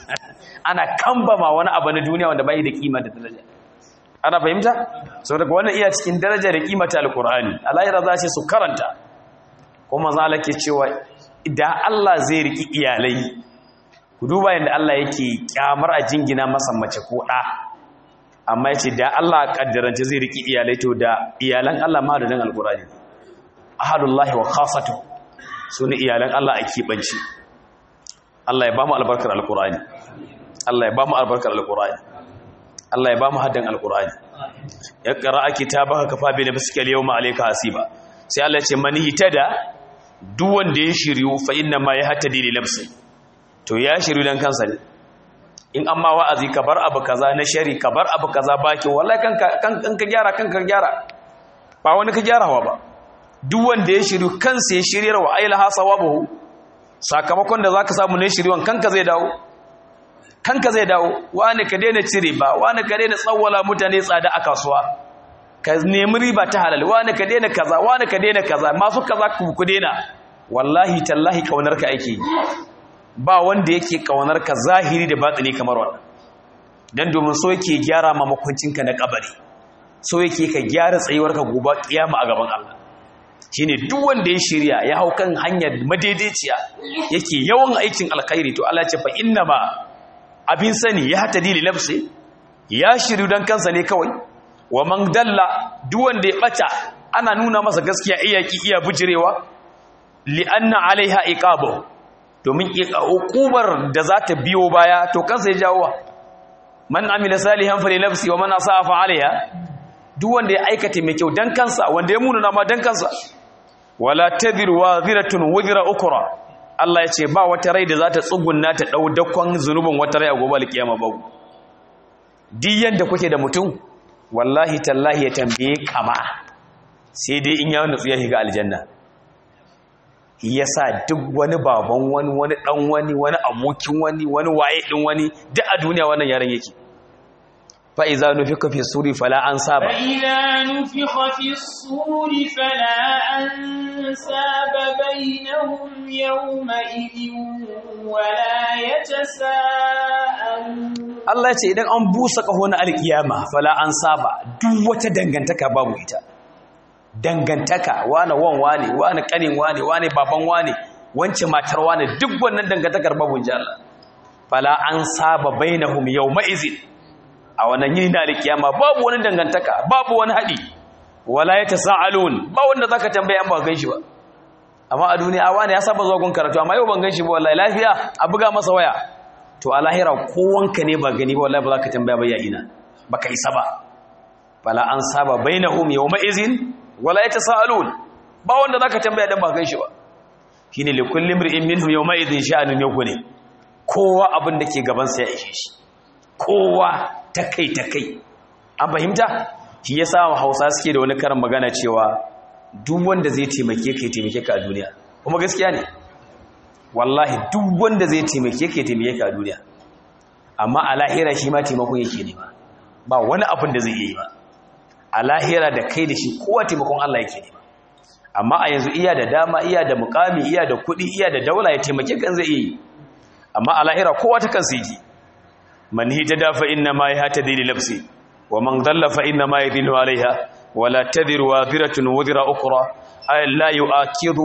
ana kambama wani abu na duniya wanda bai da kima da daraja ana fahimta sau daga wannan iya cikin daraja da kima ta alƙur'ani alayira za ce su karanta kuma za ke cewa da Allah zai riki iyalai ku duba yadda Allah yake kyamar a jingina masa mace ko ɗa amma yace da Allah kaddarance zai riki iyalai to da iyalan Allah ma da dan alqur'ani ahadullahi wa khassatu sune iyalan Allah a kibanci Allah ya bamu albarkar alqur'ani Allah ya bamu albarkar alqur'ani Allah ya bamu haddan alqur'ani ya qira'a kitabaka kafa bi nafsika al-yawma alayka hasiba sai Allah ya ce man hitada duk wanda ya shiryu fa inna ma yahtadi li nafsi to ya shiryu dan kansa ne in amma wa'azi ka bar abu kaza na shari ka bar abu kaza baki wallahi kanka kan ka gyara kanka gyara ba wani ka gyarawa ba duk wanda ya shiryu kansa ya shiryar wa ailaha sawabuhu sakamakon da zaka samu ne shirywan kanka zai dawo kanka zai dawo wani ka daina cire ba wani ka daina tsawwala mutane tsada a kasuwa ka nemi riba ta halal wani ka daina kaza wani ka daina kaza masu kaza ku ku daina wallahi tallahi kaunar ka ake yi ba wanda yake kaunar ka zahiri da batini kamar wannan dan domin so yake gyara ma makuncinka na kabari so yake ka gyara tsayuwar ka gobe kiyama a gaban Allah shine duk wanda ya shirya ya hau kan hanyar madaidaiciya yake yawan aikin alkhairi to Allah ya ce fa inna ma abin sani ya hata dili nafsi ya shiryu dan kansa ne kawai wa man dalla duk wanda ya bata ana nuna masa gaskiya iyaki iya bujirewa li anna alaiha iqabu domin hukumar da za ta biyo baya to kansa ya jawo man amila salihan fa li nafsi wa man asaa fa alaiha duk wanda ya aikata mai kyau dan kansa wanda ya munana ma dan kansa wala tadhir waziratun wuzra ukra Allah ya ce ba wata rai da za ta tsugunna ta dau dakon zunubin wata rai a gobe alkiyama ba duk yanda kuke da mutum wallahi tallahi ya tambaye kama sai dai in ya nutsu ya shiga aljanna yasa duk wani baban wani wani dan wani wani abokin wani wani waye din wani duk a duniya wannan yaran yake fa iza nufika fi suri fala an saba فإذا نفخ في الصور فلا أنساب بينهم يومئذ ولا يتساءلون Allah ce idan an busa kaho na alkiyama fala an saba duk wata dangantaka babu ita dangantaka wane wan wane wane kanin wane wane baban wane wance matar wane duk wannan dangantakar babu inji Allah fala an saba bainahum yawma izin a wannan yini na alkiyama babu wani dangantaka babu wani hadi wala yatasaalun ba wanda zaka tambaye an ba gan shi ba amma a duniya a wani ya saba zuwa gun karatu amma yau ban gan shi ba wallahi lafiya a buga masa waya to a lahira kowanka ne ba gani ba wallahi ba za ka tambaya ba ya ina baka isa ba fala an saba bainahum yawma izin wala yatasaalun ba wanda zaka tambaya dan ba gan shi ba shine li kulli imrin minhum yawma idhin sha'anun yakuni kowa abin da ke gaban sa ya ishe shi kowa ta kai ta kai an fahimta shi yasa Hausa suke da wani karin magana cewa duk wanda zai taimake ka ya taimake ka a duniya kuma gaskiya ne wallahi duk wanda zai taimake ka ya taimake ka a duniya amma a lahira shi ma taimakon yake nema ba wani abin da zai yi ba a lahira da kai da shi kowa taimakon Allah yake nema amma a yanzu iya da dama iya da mukami iya da kuɗi iya da daula ya taimake kan zai yi amma a lahira kowa ta kansa yake man hijada fa inna ma yahtadi li nafsi wa man dhalla fa inna ma yadhillu alaiha wa la tadhiru wadhiratun wadhira ukhra ay la yu'akidu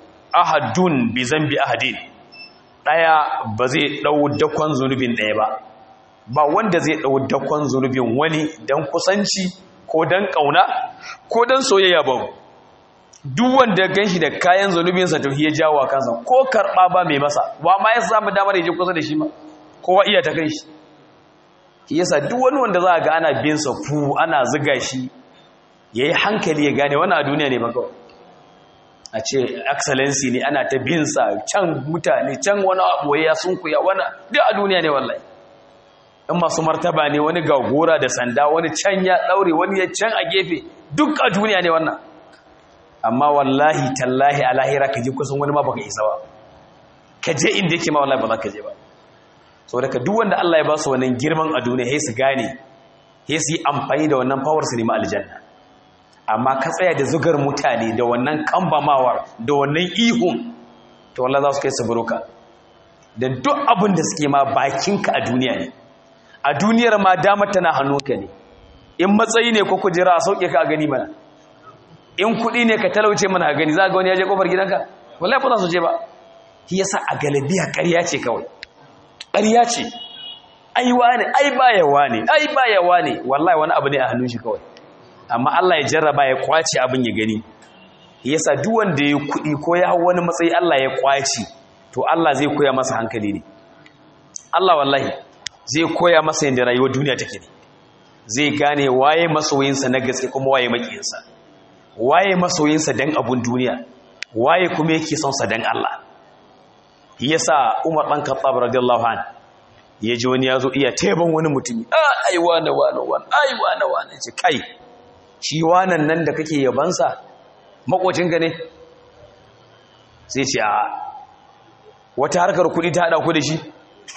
ahadun bi zambi ahadin daya ba zai dau dakon zunubin daya ba ba wanda zai dau dakon zunubin wani dan kusanci ko dan kauna ko dan soyayya ba duk wanda ganshi da kayan zunubinsa to ya jawo kansa ko karba ba mai masa wa ma ya samu damar ya je kusa da shi ma kowa iya ta kai shi yasa duk wani wanda za a ga ana bin sa fu ana ziga shi yayi hankali ya gane wannan a duniya ne ba kawai a ce excellency ne ana ta bin sa can mutane can wani abu ya sunkuya wani duk a duniya ne wallahi in masu martaba ne wani ga gora da sanda wani can ya daure wani ya can a gefe duk a duniya ne wannan amma wallahi tallahi a lahira ka je kusan wani ma baka isa ba ka je inda yake ma wallahi ba za ka je ba saboda ka duk wanda Allah ya ba su wannan girman a duniya sai su gane sai su yi amfani da wannan power su nemi aljanna amma ka tsaya da zugar mutane da wannan kambamawar da wannan ihun to wallahi za su kai su buruka da duk abin da suke ma bakinka a duniya ne a duniyar ma damar tana hannunka ne in matsayi ne ko kujera a sauke ka a gani mana in kuɗi ne ka talauce mana a gani za ga wani ya je kofar gidanka wallahi ba za su je ba shi yasa a galabiya ƙarya ce kawai ƙarya ce ai wane ai bayawa ne ai bayawa ne wallahi wani abu ne a hannun shi kawai amma Allah ya jarraba ya kwace abin ya gani yasa duk wanda ya kuɗi ko ya hau wani matsayi Allah ya kwace to Allah zai koya masa hankali ne Allah wallahi zai koya masa yadda rayuwar duniya take ne zai gane waye masoyinsa na gaske kuma waye makiyinsa waye masoyinsa dan abun duniya waye kuma yake son sa dan Allah yasa Umar dan Khattab radiyallahu an yaji wani yazo iya teban wani mutumi ai wane wane wane ai wane wane ce kai shi wanan nan da kake yabansa makocin ka ne sai ce a wata harkar kudi ta hada ku da shi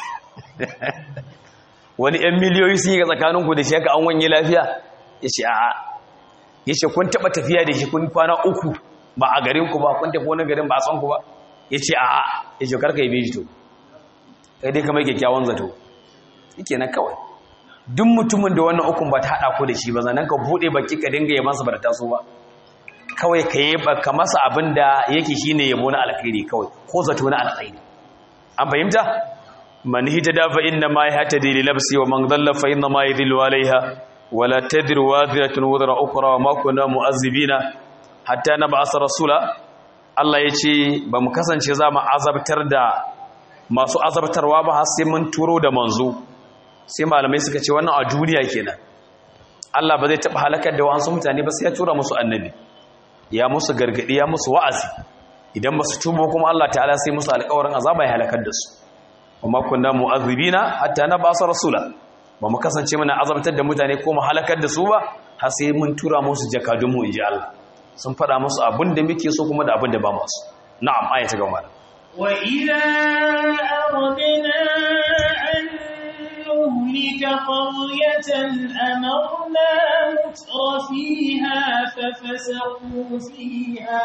wani yan miliyoyi sun yi ga tsakaninku da shi haka an wanye lafiya ya ce a ya ce kun taɓa tafiya da shi kun kwana uku ba a garinku ba kun tafi wani garin ba a san ku ba ya ce a ya ce karka yi beji to kai dai kamar kyakkyawan zato yake na kawai duk mutumin da wannan ukun ba ta haɗa ku da shi ba zanen ka buɗe baki ka dinga yabansa ba da taso ba kawai ka yi ba ka masa abin da yake shi ne yabo na alkhairi kawai ko zato na alkhairi an fahimta man hitada fa inna ma yahtadi li nafsi wa man dhalla fa inna ma yadhillu alaiha wala tadru wadhiratun wudra ukhra wa ma kunna mu'azzibina hatta nab'asa rasula Allah yace ba mu kasance za mu azabtar da masu azabtarwa ba har sai mun turo da manzo sai malamai suka ce wannan a duniya kenan Allah ba zai taɓa halakar da wa'ansu mutane ba sai ya tura musu annabi ya musu gargaɗi ya musu wa'azi idan ba su tubo kuma Allah ta'ala sai musu alƙawarin azaba ya halakar da su kuma kunna mu'azzibina hatta na basa rasula ba mu kasance muna azabtar da mutane ko mu halakar da su ba har sai mun tura musu jakadun mu inji Allah sun faɗa musu abin da muke so kuma da abin da ba masu na'am ayata gaba وإذا أردنا أن نهلك قرية أمرنا متر فيها ففسقوا فيها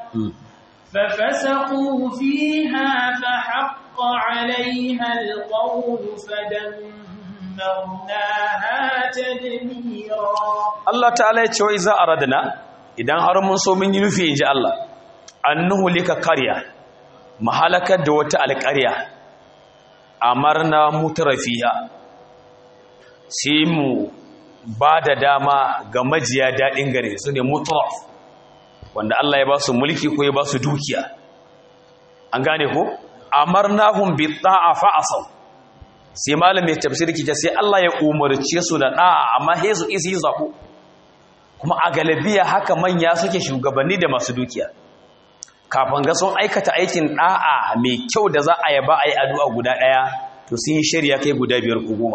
ففسقوا فيها فحق عليها القول فدمرناها تدميرا Allah ta'ala ya ce wa iza aradna idan har mun so mun yi nufi inji Allah annuhu lika qarya mahalakar da wata alƙarya amarna mutrafiha sai mu ba da dama ga majiya daɗin gare su ne mutraf wanda Allah ya ba su mulki ko ya ba su dukiya an gane ko amarnahum bi ta'a fa asaw sai malamin tafsiri kike sai Allah ya umarce su da da'a amma he su isi zabo kuma a galabiya haka manya suke shugabanni da masu dukiya kafin ga sun aikata aikin da'a mai kyau da za a yaba ayi addu'a guda daya to sun yi shari'a kai guda biyar ko goma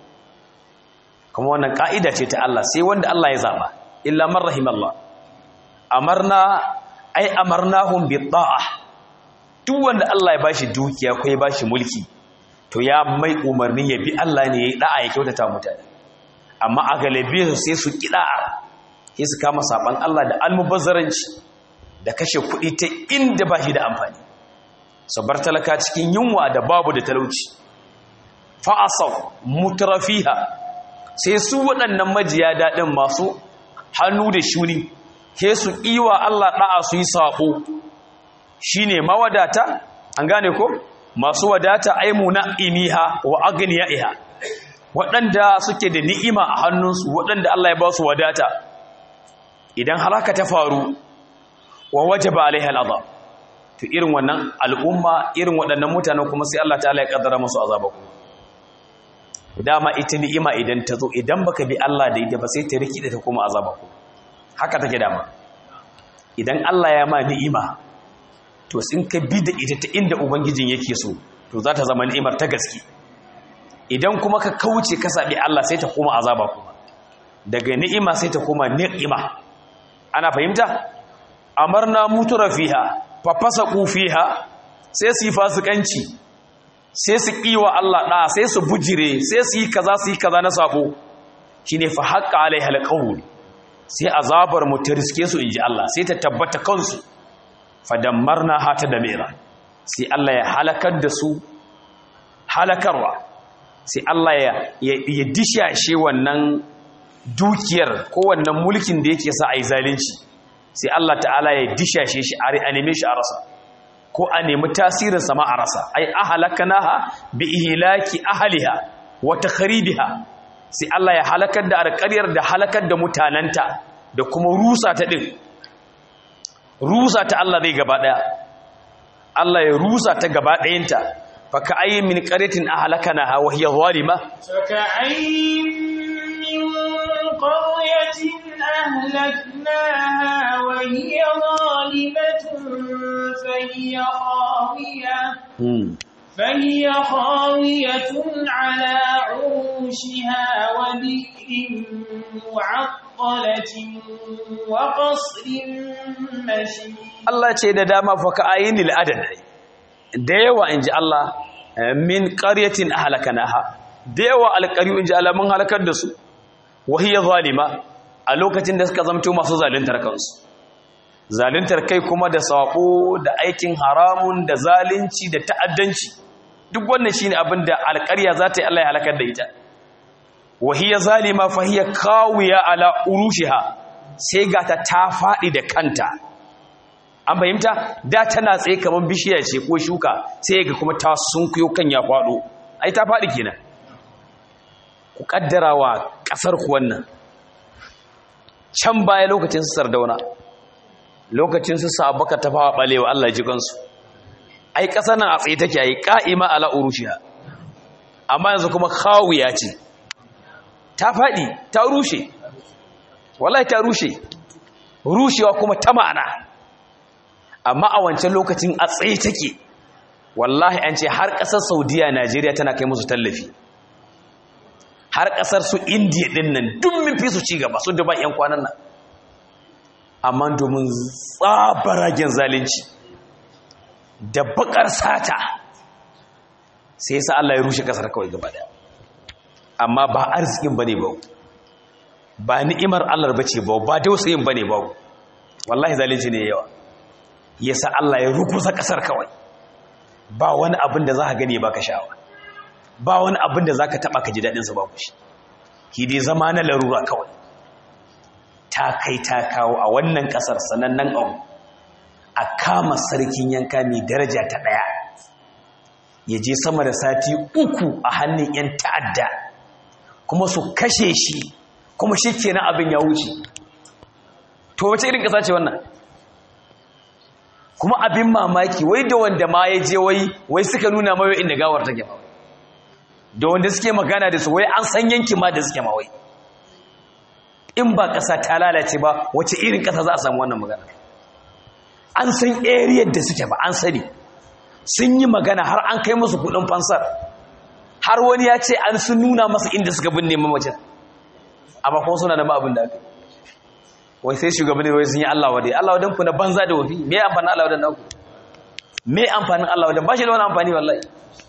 kuma wannan ka'ida ce ta Allah sai wanda Allah ya zaba illa man rahimallah amarna ai amarnahum bi ta'a duk wanda Allah ya bashi dukiya ko ya bashi mulki to ya mai umarni ya bi Allah ne yayi da'a ya kyautata mutane amma a galabi sai su kida'a sai su kama saban Allah da almubazzaranci da kashe kuɗi ta inda ba shi da amfani su bar talaka cikin yunwa da babu da talauci fa'asau mutrafiha sai su waɗannan majiya daɗin masu hannu da shuni ke su iwa Allah ɗa'a su yi saƙo shi ne mawadata an gane ko masu wadata aimu na imiha wa agniya iha waɗanda suke da ni'ima a hannunsu waɗanda Allah ya ba su wadata idan haraka ta faru wa waje ba alaiha al'azab to irin wannan al'umma irin waɗannan mutanen kuma sai Allah ta'ala ya ƙaddara musu azaba kuma dama ita ni'ima idan ta zo idan baka bi Allah da ita ba sai ta rikide ta kuma azaba kuma haka take dama idan Allah ya ma ni'ima to in ka bi da ita ta inda ubangijin yake so to za ta zama ni'imar ta gaske idan kuma ka kauce ka sabi Allah sai ta koma azaba kuma daga ni'ima sai ta koma ni'ima ana fahimta amarna mutura fiha fa fasaqu fiha sai su yi fasikanci sai su kiwa Allah da sai su bujire sai su yi kaza su yi kaza na sabo shine fa haqqa alaiha alqawl sai azabar mu ta riske su inji Allah sai ta tabbata kansu fadammarna hata da mera sai Allah ya halakar da su halakarwa sai Allah ya ya dishashe wannan dukiyar ko wannan mulkin da yake sa ai zalunci sai Allah ta'ala ya dishashe shi a neme shi a rasa ko a nemi tasirin sama a rasa ai ahlakanaha bi ihlaki ahliha wa takhribiha sai Allah ya halakar da alƙaryar da halakar da mutananta da kuma rusa ta din rusa ta Allah zai gaba daya Allah ya rusa ta gaba dayanta fa ka ayyin min qaryatin ahlakanaha wa hiya zalima فكأين من قرية أهلكناها وهي ظالمة فهي خاوية فهي خاوية على عروشها وبئر معطلة وقصر مشيد Allah ce da dama fa ka ayyin lil adad da yawa inji Allah min qaryatin ahlakanaha da yawa alqaryu inji Allah mun halakar da su wa hiya zalima a lokacin da suka zamto masu zaluntar kansu zaluntar kai kuma da sako da aikin haramun da zalunci da ta'addanci duk wannan shine abin da alƙarya za ta yi Allah ya halakar da ita wa hiya zalima fa hiya kawiya ala urushiha sai ga ta ta faɗi da kanta an fahimta da tana tsaye kamar bishiya ce ko shuka sai ga kuma ta sunkuyo kan ya faɗo ai ta faɗi kenan ku kaddara wa ƙasar ku wannan can baya lokacin su sardauna lokacin su sabaka ta fawa balewa Allah ji kansu ai ƙasar nan a tsaye take yi qa'ima ala urushiha amma yanzu kuma khawiya ce ta faɗi ta rushe wallahi ta rushe rushewa kuma ta ma'ana amma a wancan lokacin a tsaye take wallahi an ce har ƙasar saudiya najeriya tana kai musu tallafi har ƙasar su indiya ɗin nan duk min fi su ci gaba su duban 'yan kwanan nan amma domin tsabaragen zalunci da bakar sata sai yasa Allah ya rushe ƙasar kawai gaba daya amma ba arzikin bane ba ba ni'imar Allah bace ba ba dausayin bane ba wallahi zalunci ne yawa yasa Allah ya rukusa ƙasar kawai ba wani abin da za ka gani ba ka sha'awa ba wani abin da za ka taɓa ka ji daɗinsa ba ku shi ki dai zama na larura kawai ta kai ta kawo a wannan ƙasar sanannen abu a kama sarkin yanka mai daraja ta ɗaya ya je sama da sati uku a hannun 'yan ta'adda kuma su kashe shi kuma shi kenan abin ya wuce to wace irin ƙasa ce wannan kuma abin mamaki wai da wanda ma ya je wai wai suka nuna mawa inda gawar take ma da wanda suke magana da su wai an san yanki ma da suke ma wai in ba ƙasa ta lalace ba wace irin ƙasa za a samu wannan magana an san area da suke ba an sani sun yi magana har an kai musu kudin fansar har wani ya ce an sun nuna masa inda suka binne mamacin amma kuma suna da ma abin da aka wai sai shugabanni wai sun yi Allah wadai Allah wadan ku na banza da wafi me amfanin Allah wadan naku me amfanin Allah wadan ba shi da wani amfani wallahi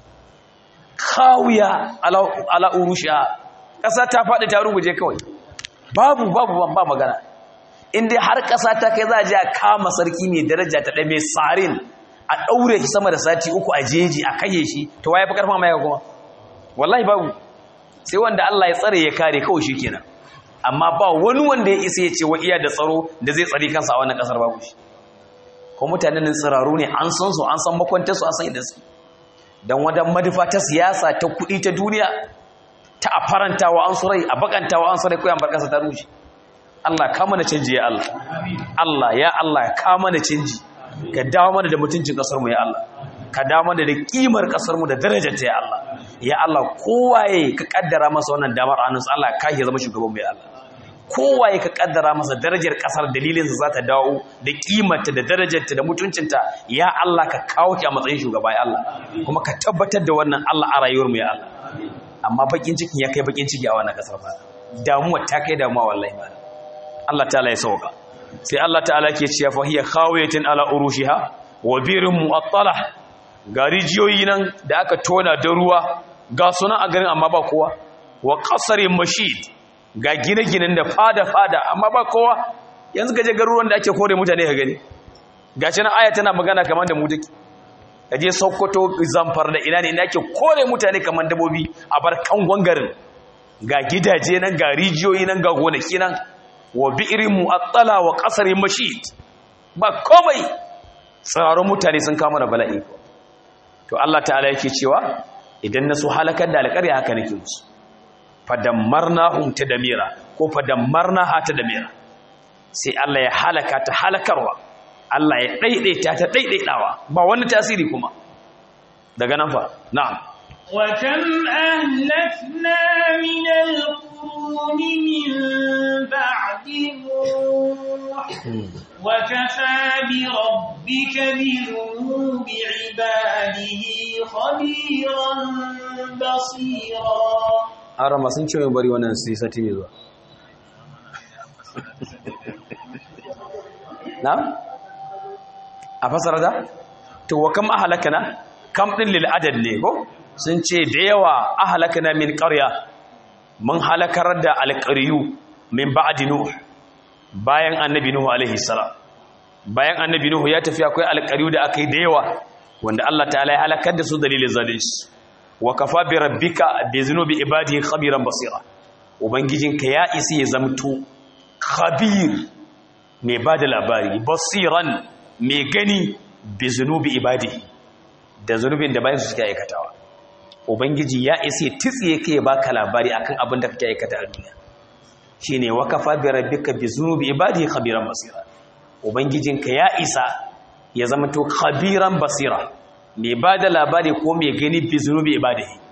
kawiya ala ala urusha kasa ta faɗi ta ruguje kawai babu babu ba magana in dai har kasa ta kai za a je a kama sarki mai daraja ta ɗaya mai tsarin a ɗaure shi sama da sati uku a jeji a kaye shi to waye fi karfa mai kuma wallahi babu sai wanda Allah ya tsare ya kare kawai shi kenan amma ba wani wanda ya isa ya ce wa iya da tsaro da zai tsari kansa a wannan kasar babu shi ko mutanen nan tsiraru ne an san su an san makwantar su an san idan su dan wadan madufa ta siyasa ta kuɗi ta duniya ta a farantawa an su rai a bakantawa an su rai koyan barkasa ta rushe Allah ka mana canji ya Allah Allah ya Allah ka mana canji ka dawo mana da mutuncin kasar mu ya Allah ka dawo mana da kimar kasar mu da darajar ta ya Allah ya Allah kowaye ka kaddara masa wannan damar hannunsa Allah ka ya zama shugaban mu ya Allah kowaye ka kaddara masa darajar kasar dalilin sa za ta dawo da kimarta da darajarta da mutuncinta ya Allah ka kawo ki a matsayin shugaba ya Allah kuma ka tabbatar da wannan Allah a rayuwar mu ya Allah amma bakin cikin ya kai bakin ciki a wannan kasar ba damuwa ta kai damuwa wallahi ba Allah ta'ala ya sauka sai Allah ta'ala ke cewa fa hiya khawiyatin ala urushiha wa birin mu'attala ga rijiyoyi nan da aka tona da ruwa ga sunan a garin amma ba kowa wa qasarin mashid ga gine-ginen da fada-fada amma ba kowa yanzu gaje garuruwan da ake kore mutane ka gani gashi nan aya tana magana kamar da mu take kaje Sokoto Zamfar da ina ne inda ake kore mutane kamar dabobi a bar kangon garin ga gidaje nan ga rijiyoyi nan ga gonaki nan wa bi'irin mu'attala wa qasarin mashid ba komai tsararrun mutane sun kama da bala'i to Allah ta'ala yake cewa idan na so halakar da alƙarya haka nake musu fadammarnahum tadmira ko fadammarnaha tadmira sai Allah ya halaka ta halakarwa Allah ya daidaita ta daidaitawa ba wani tasiri kuma daga nan fa na'am وكم أهلكنا من القرون من بعد نوح وكفى بربك بذنوب عباده خبيرا بصيرا arama sun ce mai bari wannan sai sati mai zuwa na? a fasara da? to wa kam ahalakana kam ɗin lil'adad ne ko sun ce da yawa ahalakana min ƙarya mun halakar da alƙaryu min ba'adi nuh bayan annabi nuhu alaihi salam bayan annabi nuhu ya tafi akwai alƙaryu da aka yi da yawa wanda Allah ta'ala ya halakar da su dalilin zalunci wa kafa bi rabbika bi zunubi ibadihi khabiran basira ubangijinka ya isi ya zamto khabir mai bada labari basiran mai gani bi zunubi ibadihi da zunubin da bayan su suke aikatawa ubangiji ya isi titsiye kai baka labari akan abin da kake aikata a duniya shine wa kafa bi rabbika bi zunubi ibadihi khabiran basira ubangijinka ya isa ya zamto khabiran basira mai ba da labari ko mai gani bi zunubi ibadihi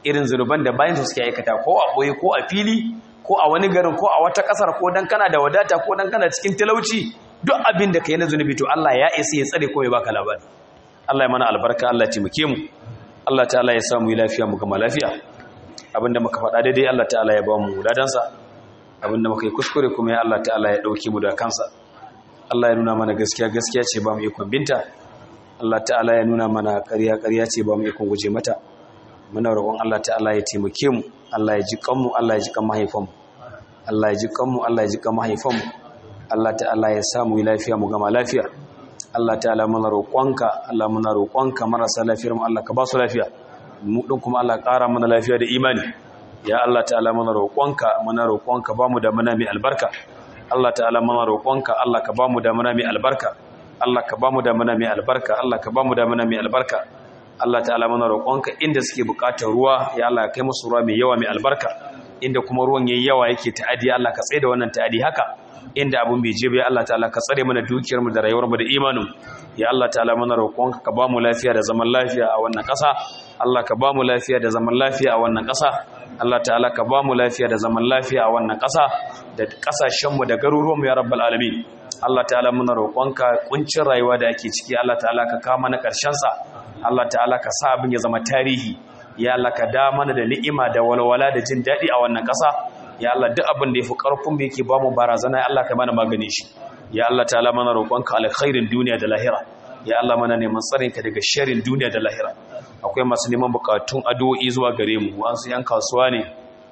irin zunuban da bayan su suke aikata ko a boye ko a fili ko a wani garin ko a wata kasar ko dan kana da wadata ko dan kana cikin talauci duk abin da kai na zunubi to Allah ya isa ya tsare ko ya baka labari Allah ya mana albarka Allah ya taimake mu Allah ta'ala ya samu lafiya mu gama lafiya abinda muka faɗa daidai Allah ta'ala ya ba mu ladansa abinda muka yi kuskure kuma ya Allah ta'ala ya ɗauki mu da kansa Allah ya nuna mana gaskiya gaskiya ce ba mu ikon binta Allah ta'ala ya nuna mana ƙarya ƙarya ce ba mu ikon guje mata muna roƙon Allah ta'ala ya taimake mu Allah ya ji kanmu Allah ya ji kan mahaifanmu Allah ya ji kanmu Allah ya ji kan mahaifanmu Allah ta'ala ya samu lafiya mu gama lafiya Allah ta'ala muna roƙonka Allah muna roƙonka marasa lafiyar mu Allah ka ba su lafiya mu din kuma Allah ƙara mana lafiya da imani ya Allah ta'ala muna roƙonka muna roƙonka ba mu da mana mai albarka Allah ta'ala muna roƙonka Allah ka ba mu da mana mai albarka Allah ka ba mu da mana mai albarka Allah ka ba mu da mana mai albarka Allah ta'ala muna roƙonka inda suke buƙatar ruwa ya Allah kai musu ruwa mai yawa mai albarka inda kuma ruwan yayi yawa yake ta'adi Allah ka tsaye da wannan ta'adi haka inda abun bai je ba ya Allah ta'ala ka tsare mana dukiyar mu da rayuwar mu da imanin ya Allah ta'ala muna roƙonka ka ba mu lafiya da zaman lafiya a wannan ƙasa Allah ka ba mu lafiya da zaman lafiya a wannan ƙasa Allah ta'ala ka ba mu lafiya da zaman lafiya a wannan ƙasa da ƙasashen mu da garuruwan mu ya rabbal alamin Allah ta'ala muna roƙonka kuncin rayuwa da ake ciki Allah ta'ala ka kawo mana ƙarshen sa Allah ta'ala ka sa abin ya zama tarihi ya Allah ka da mana da ni'ima da walwala da jin daɗi a wannan ƙasa ya Allah duk abin da yafi ƙarfin mu yake ba mu barazana ya Allah ka mana magani shi ya Allah ta'ala mana roƙonka alkhairin duniya da lahira ya Allah mana neman tsarin ka daga sharrin duniya da lahira akwai masu neman bukatun addu'o'i zuwa gare mu wa'ansu yan kasuwa ne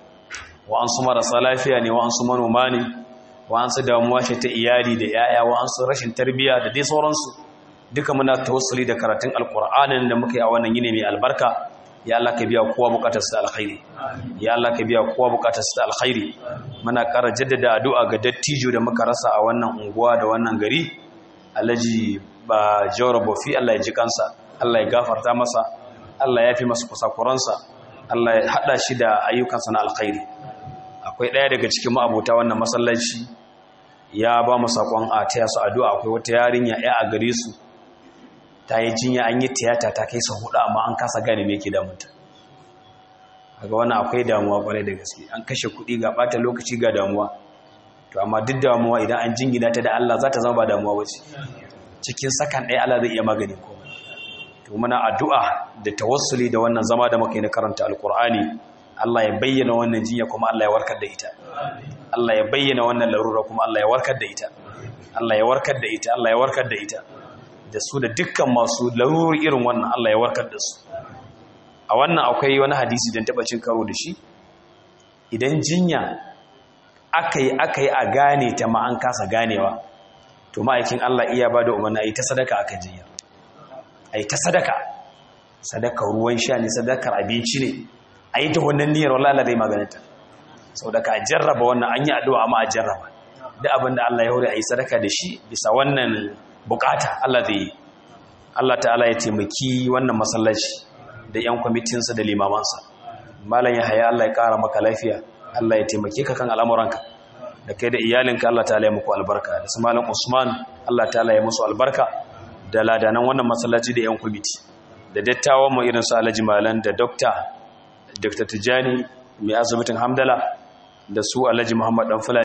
wa'ansu marasa lafiya ne wa'ansu manoma ne wa'ansu damuwa ce ta iyali da yaya wa'ansu rashin tarbiyya da dai sauransu duka muna tawassuli da karatun alkur'anin da muka yi a wannan yini mai albarka ya Allah ka biya kowa bukatar sa alkhairi ya Allah ka biya kowa bukatar sa alkhairi muna ƙara jaddada addu'a ga dattijo da muka rasa a wannan unguwa da wannan gari Alhaji ba Jawar Bofi Allah ya ji kansa Allah ya gafarta masa Allah ya fi masa kusakuransa Allah ya hada shi da ayyukansa na alkhairi akwai ɗaya daga cikin ma'abota wannan masallaci ya ba mu sakon a taya su addu'a akwai wata yarinya ya a gare su ta yi jinya an yi tiyata ta kai sa hudu amma an kasa gane me ke damunta ga wannan akwai damuwa kwarai da gaske an kashe kuɗi ga ɓata lokaci ga damuwa to amma duk damuwa idan an jingina ta da Allah za ta zama ba damuwa ba ce cikin sakan ɗaya Allah zai iya magani ko to muna addu'a da tawassuli da wannan zama da muka yi na karanta alkur'ani Allah ya bayyana wannan jinya kuma Allah ya warkar da ita Allah ya bayyana wannan larura kuma Allah ya warkar da ita Allah ya warkar da ita Allah ya warkar da ita da su da dukkan masu laruri irin wannan Allah ya warkar da su a wannan akwai wani hadisi don taɓa cin karo da shi idan jinya aka yi aka yi a gane ta ma an kasa ganewa to ma'aikin Allah iya ba da umarna a yi ta sadaka aka jinya a yi ta sadaka sadakar ruwan sha ne sadakar abinci ne a yi ta wannan niyyar walala zai maganinta sau da ka jarraba wannan an yi addu'a amma a jarraba da abin da Allah ya hore a yi sadaka da shi bisa wannan bukata Allah zai yi Allah ta'ala ya taimaki wannan masallaci da 'yan kwamitinsa da limamansa malam ya haya Allah ya ƙara maka lafiya Allah ya taimake ka kan al'amuranka da kai da iyalinka Allah ta'ala ya muku albarka da su malam Usman Allah ta'ala ya musu albarka da ladanan wannan masallaci da 'yan kwamiti da dattawan mu irin su Alhaji Malam da Dokta Dr. Tijani mai asibitin Hamdala da su Alhaji Muhammad Dan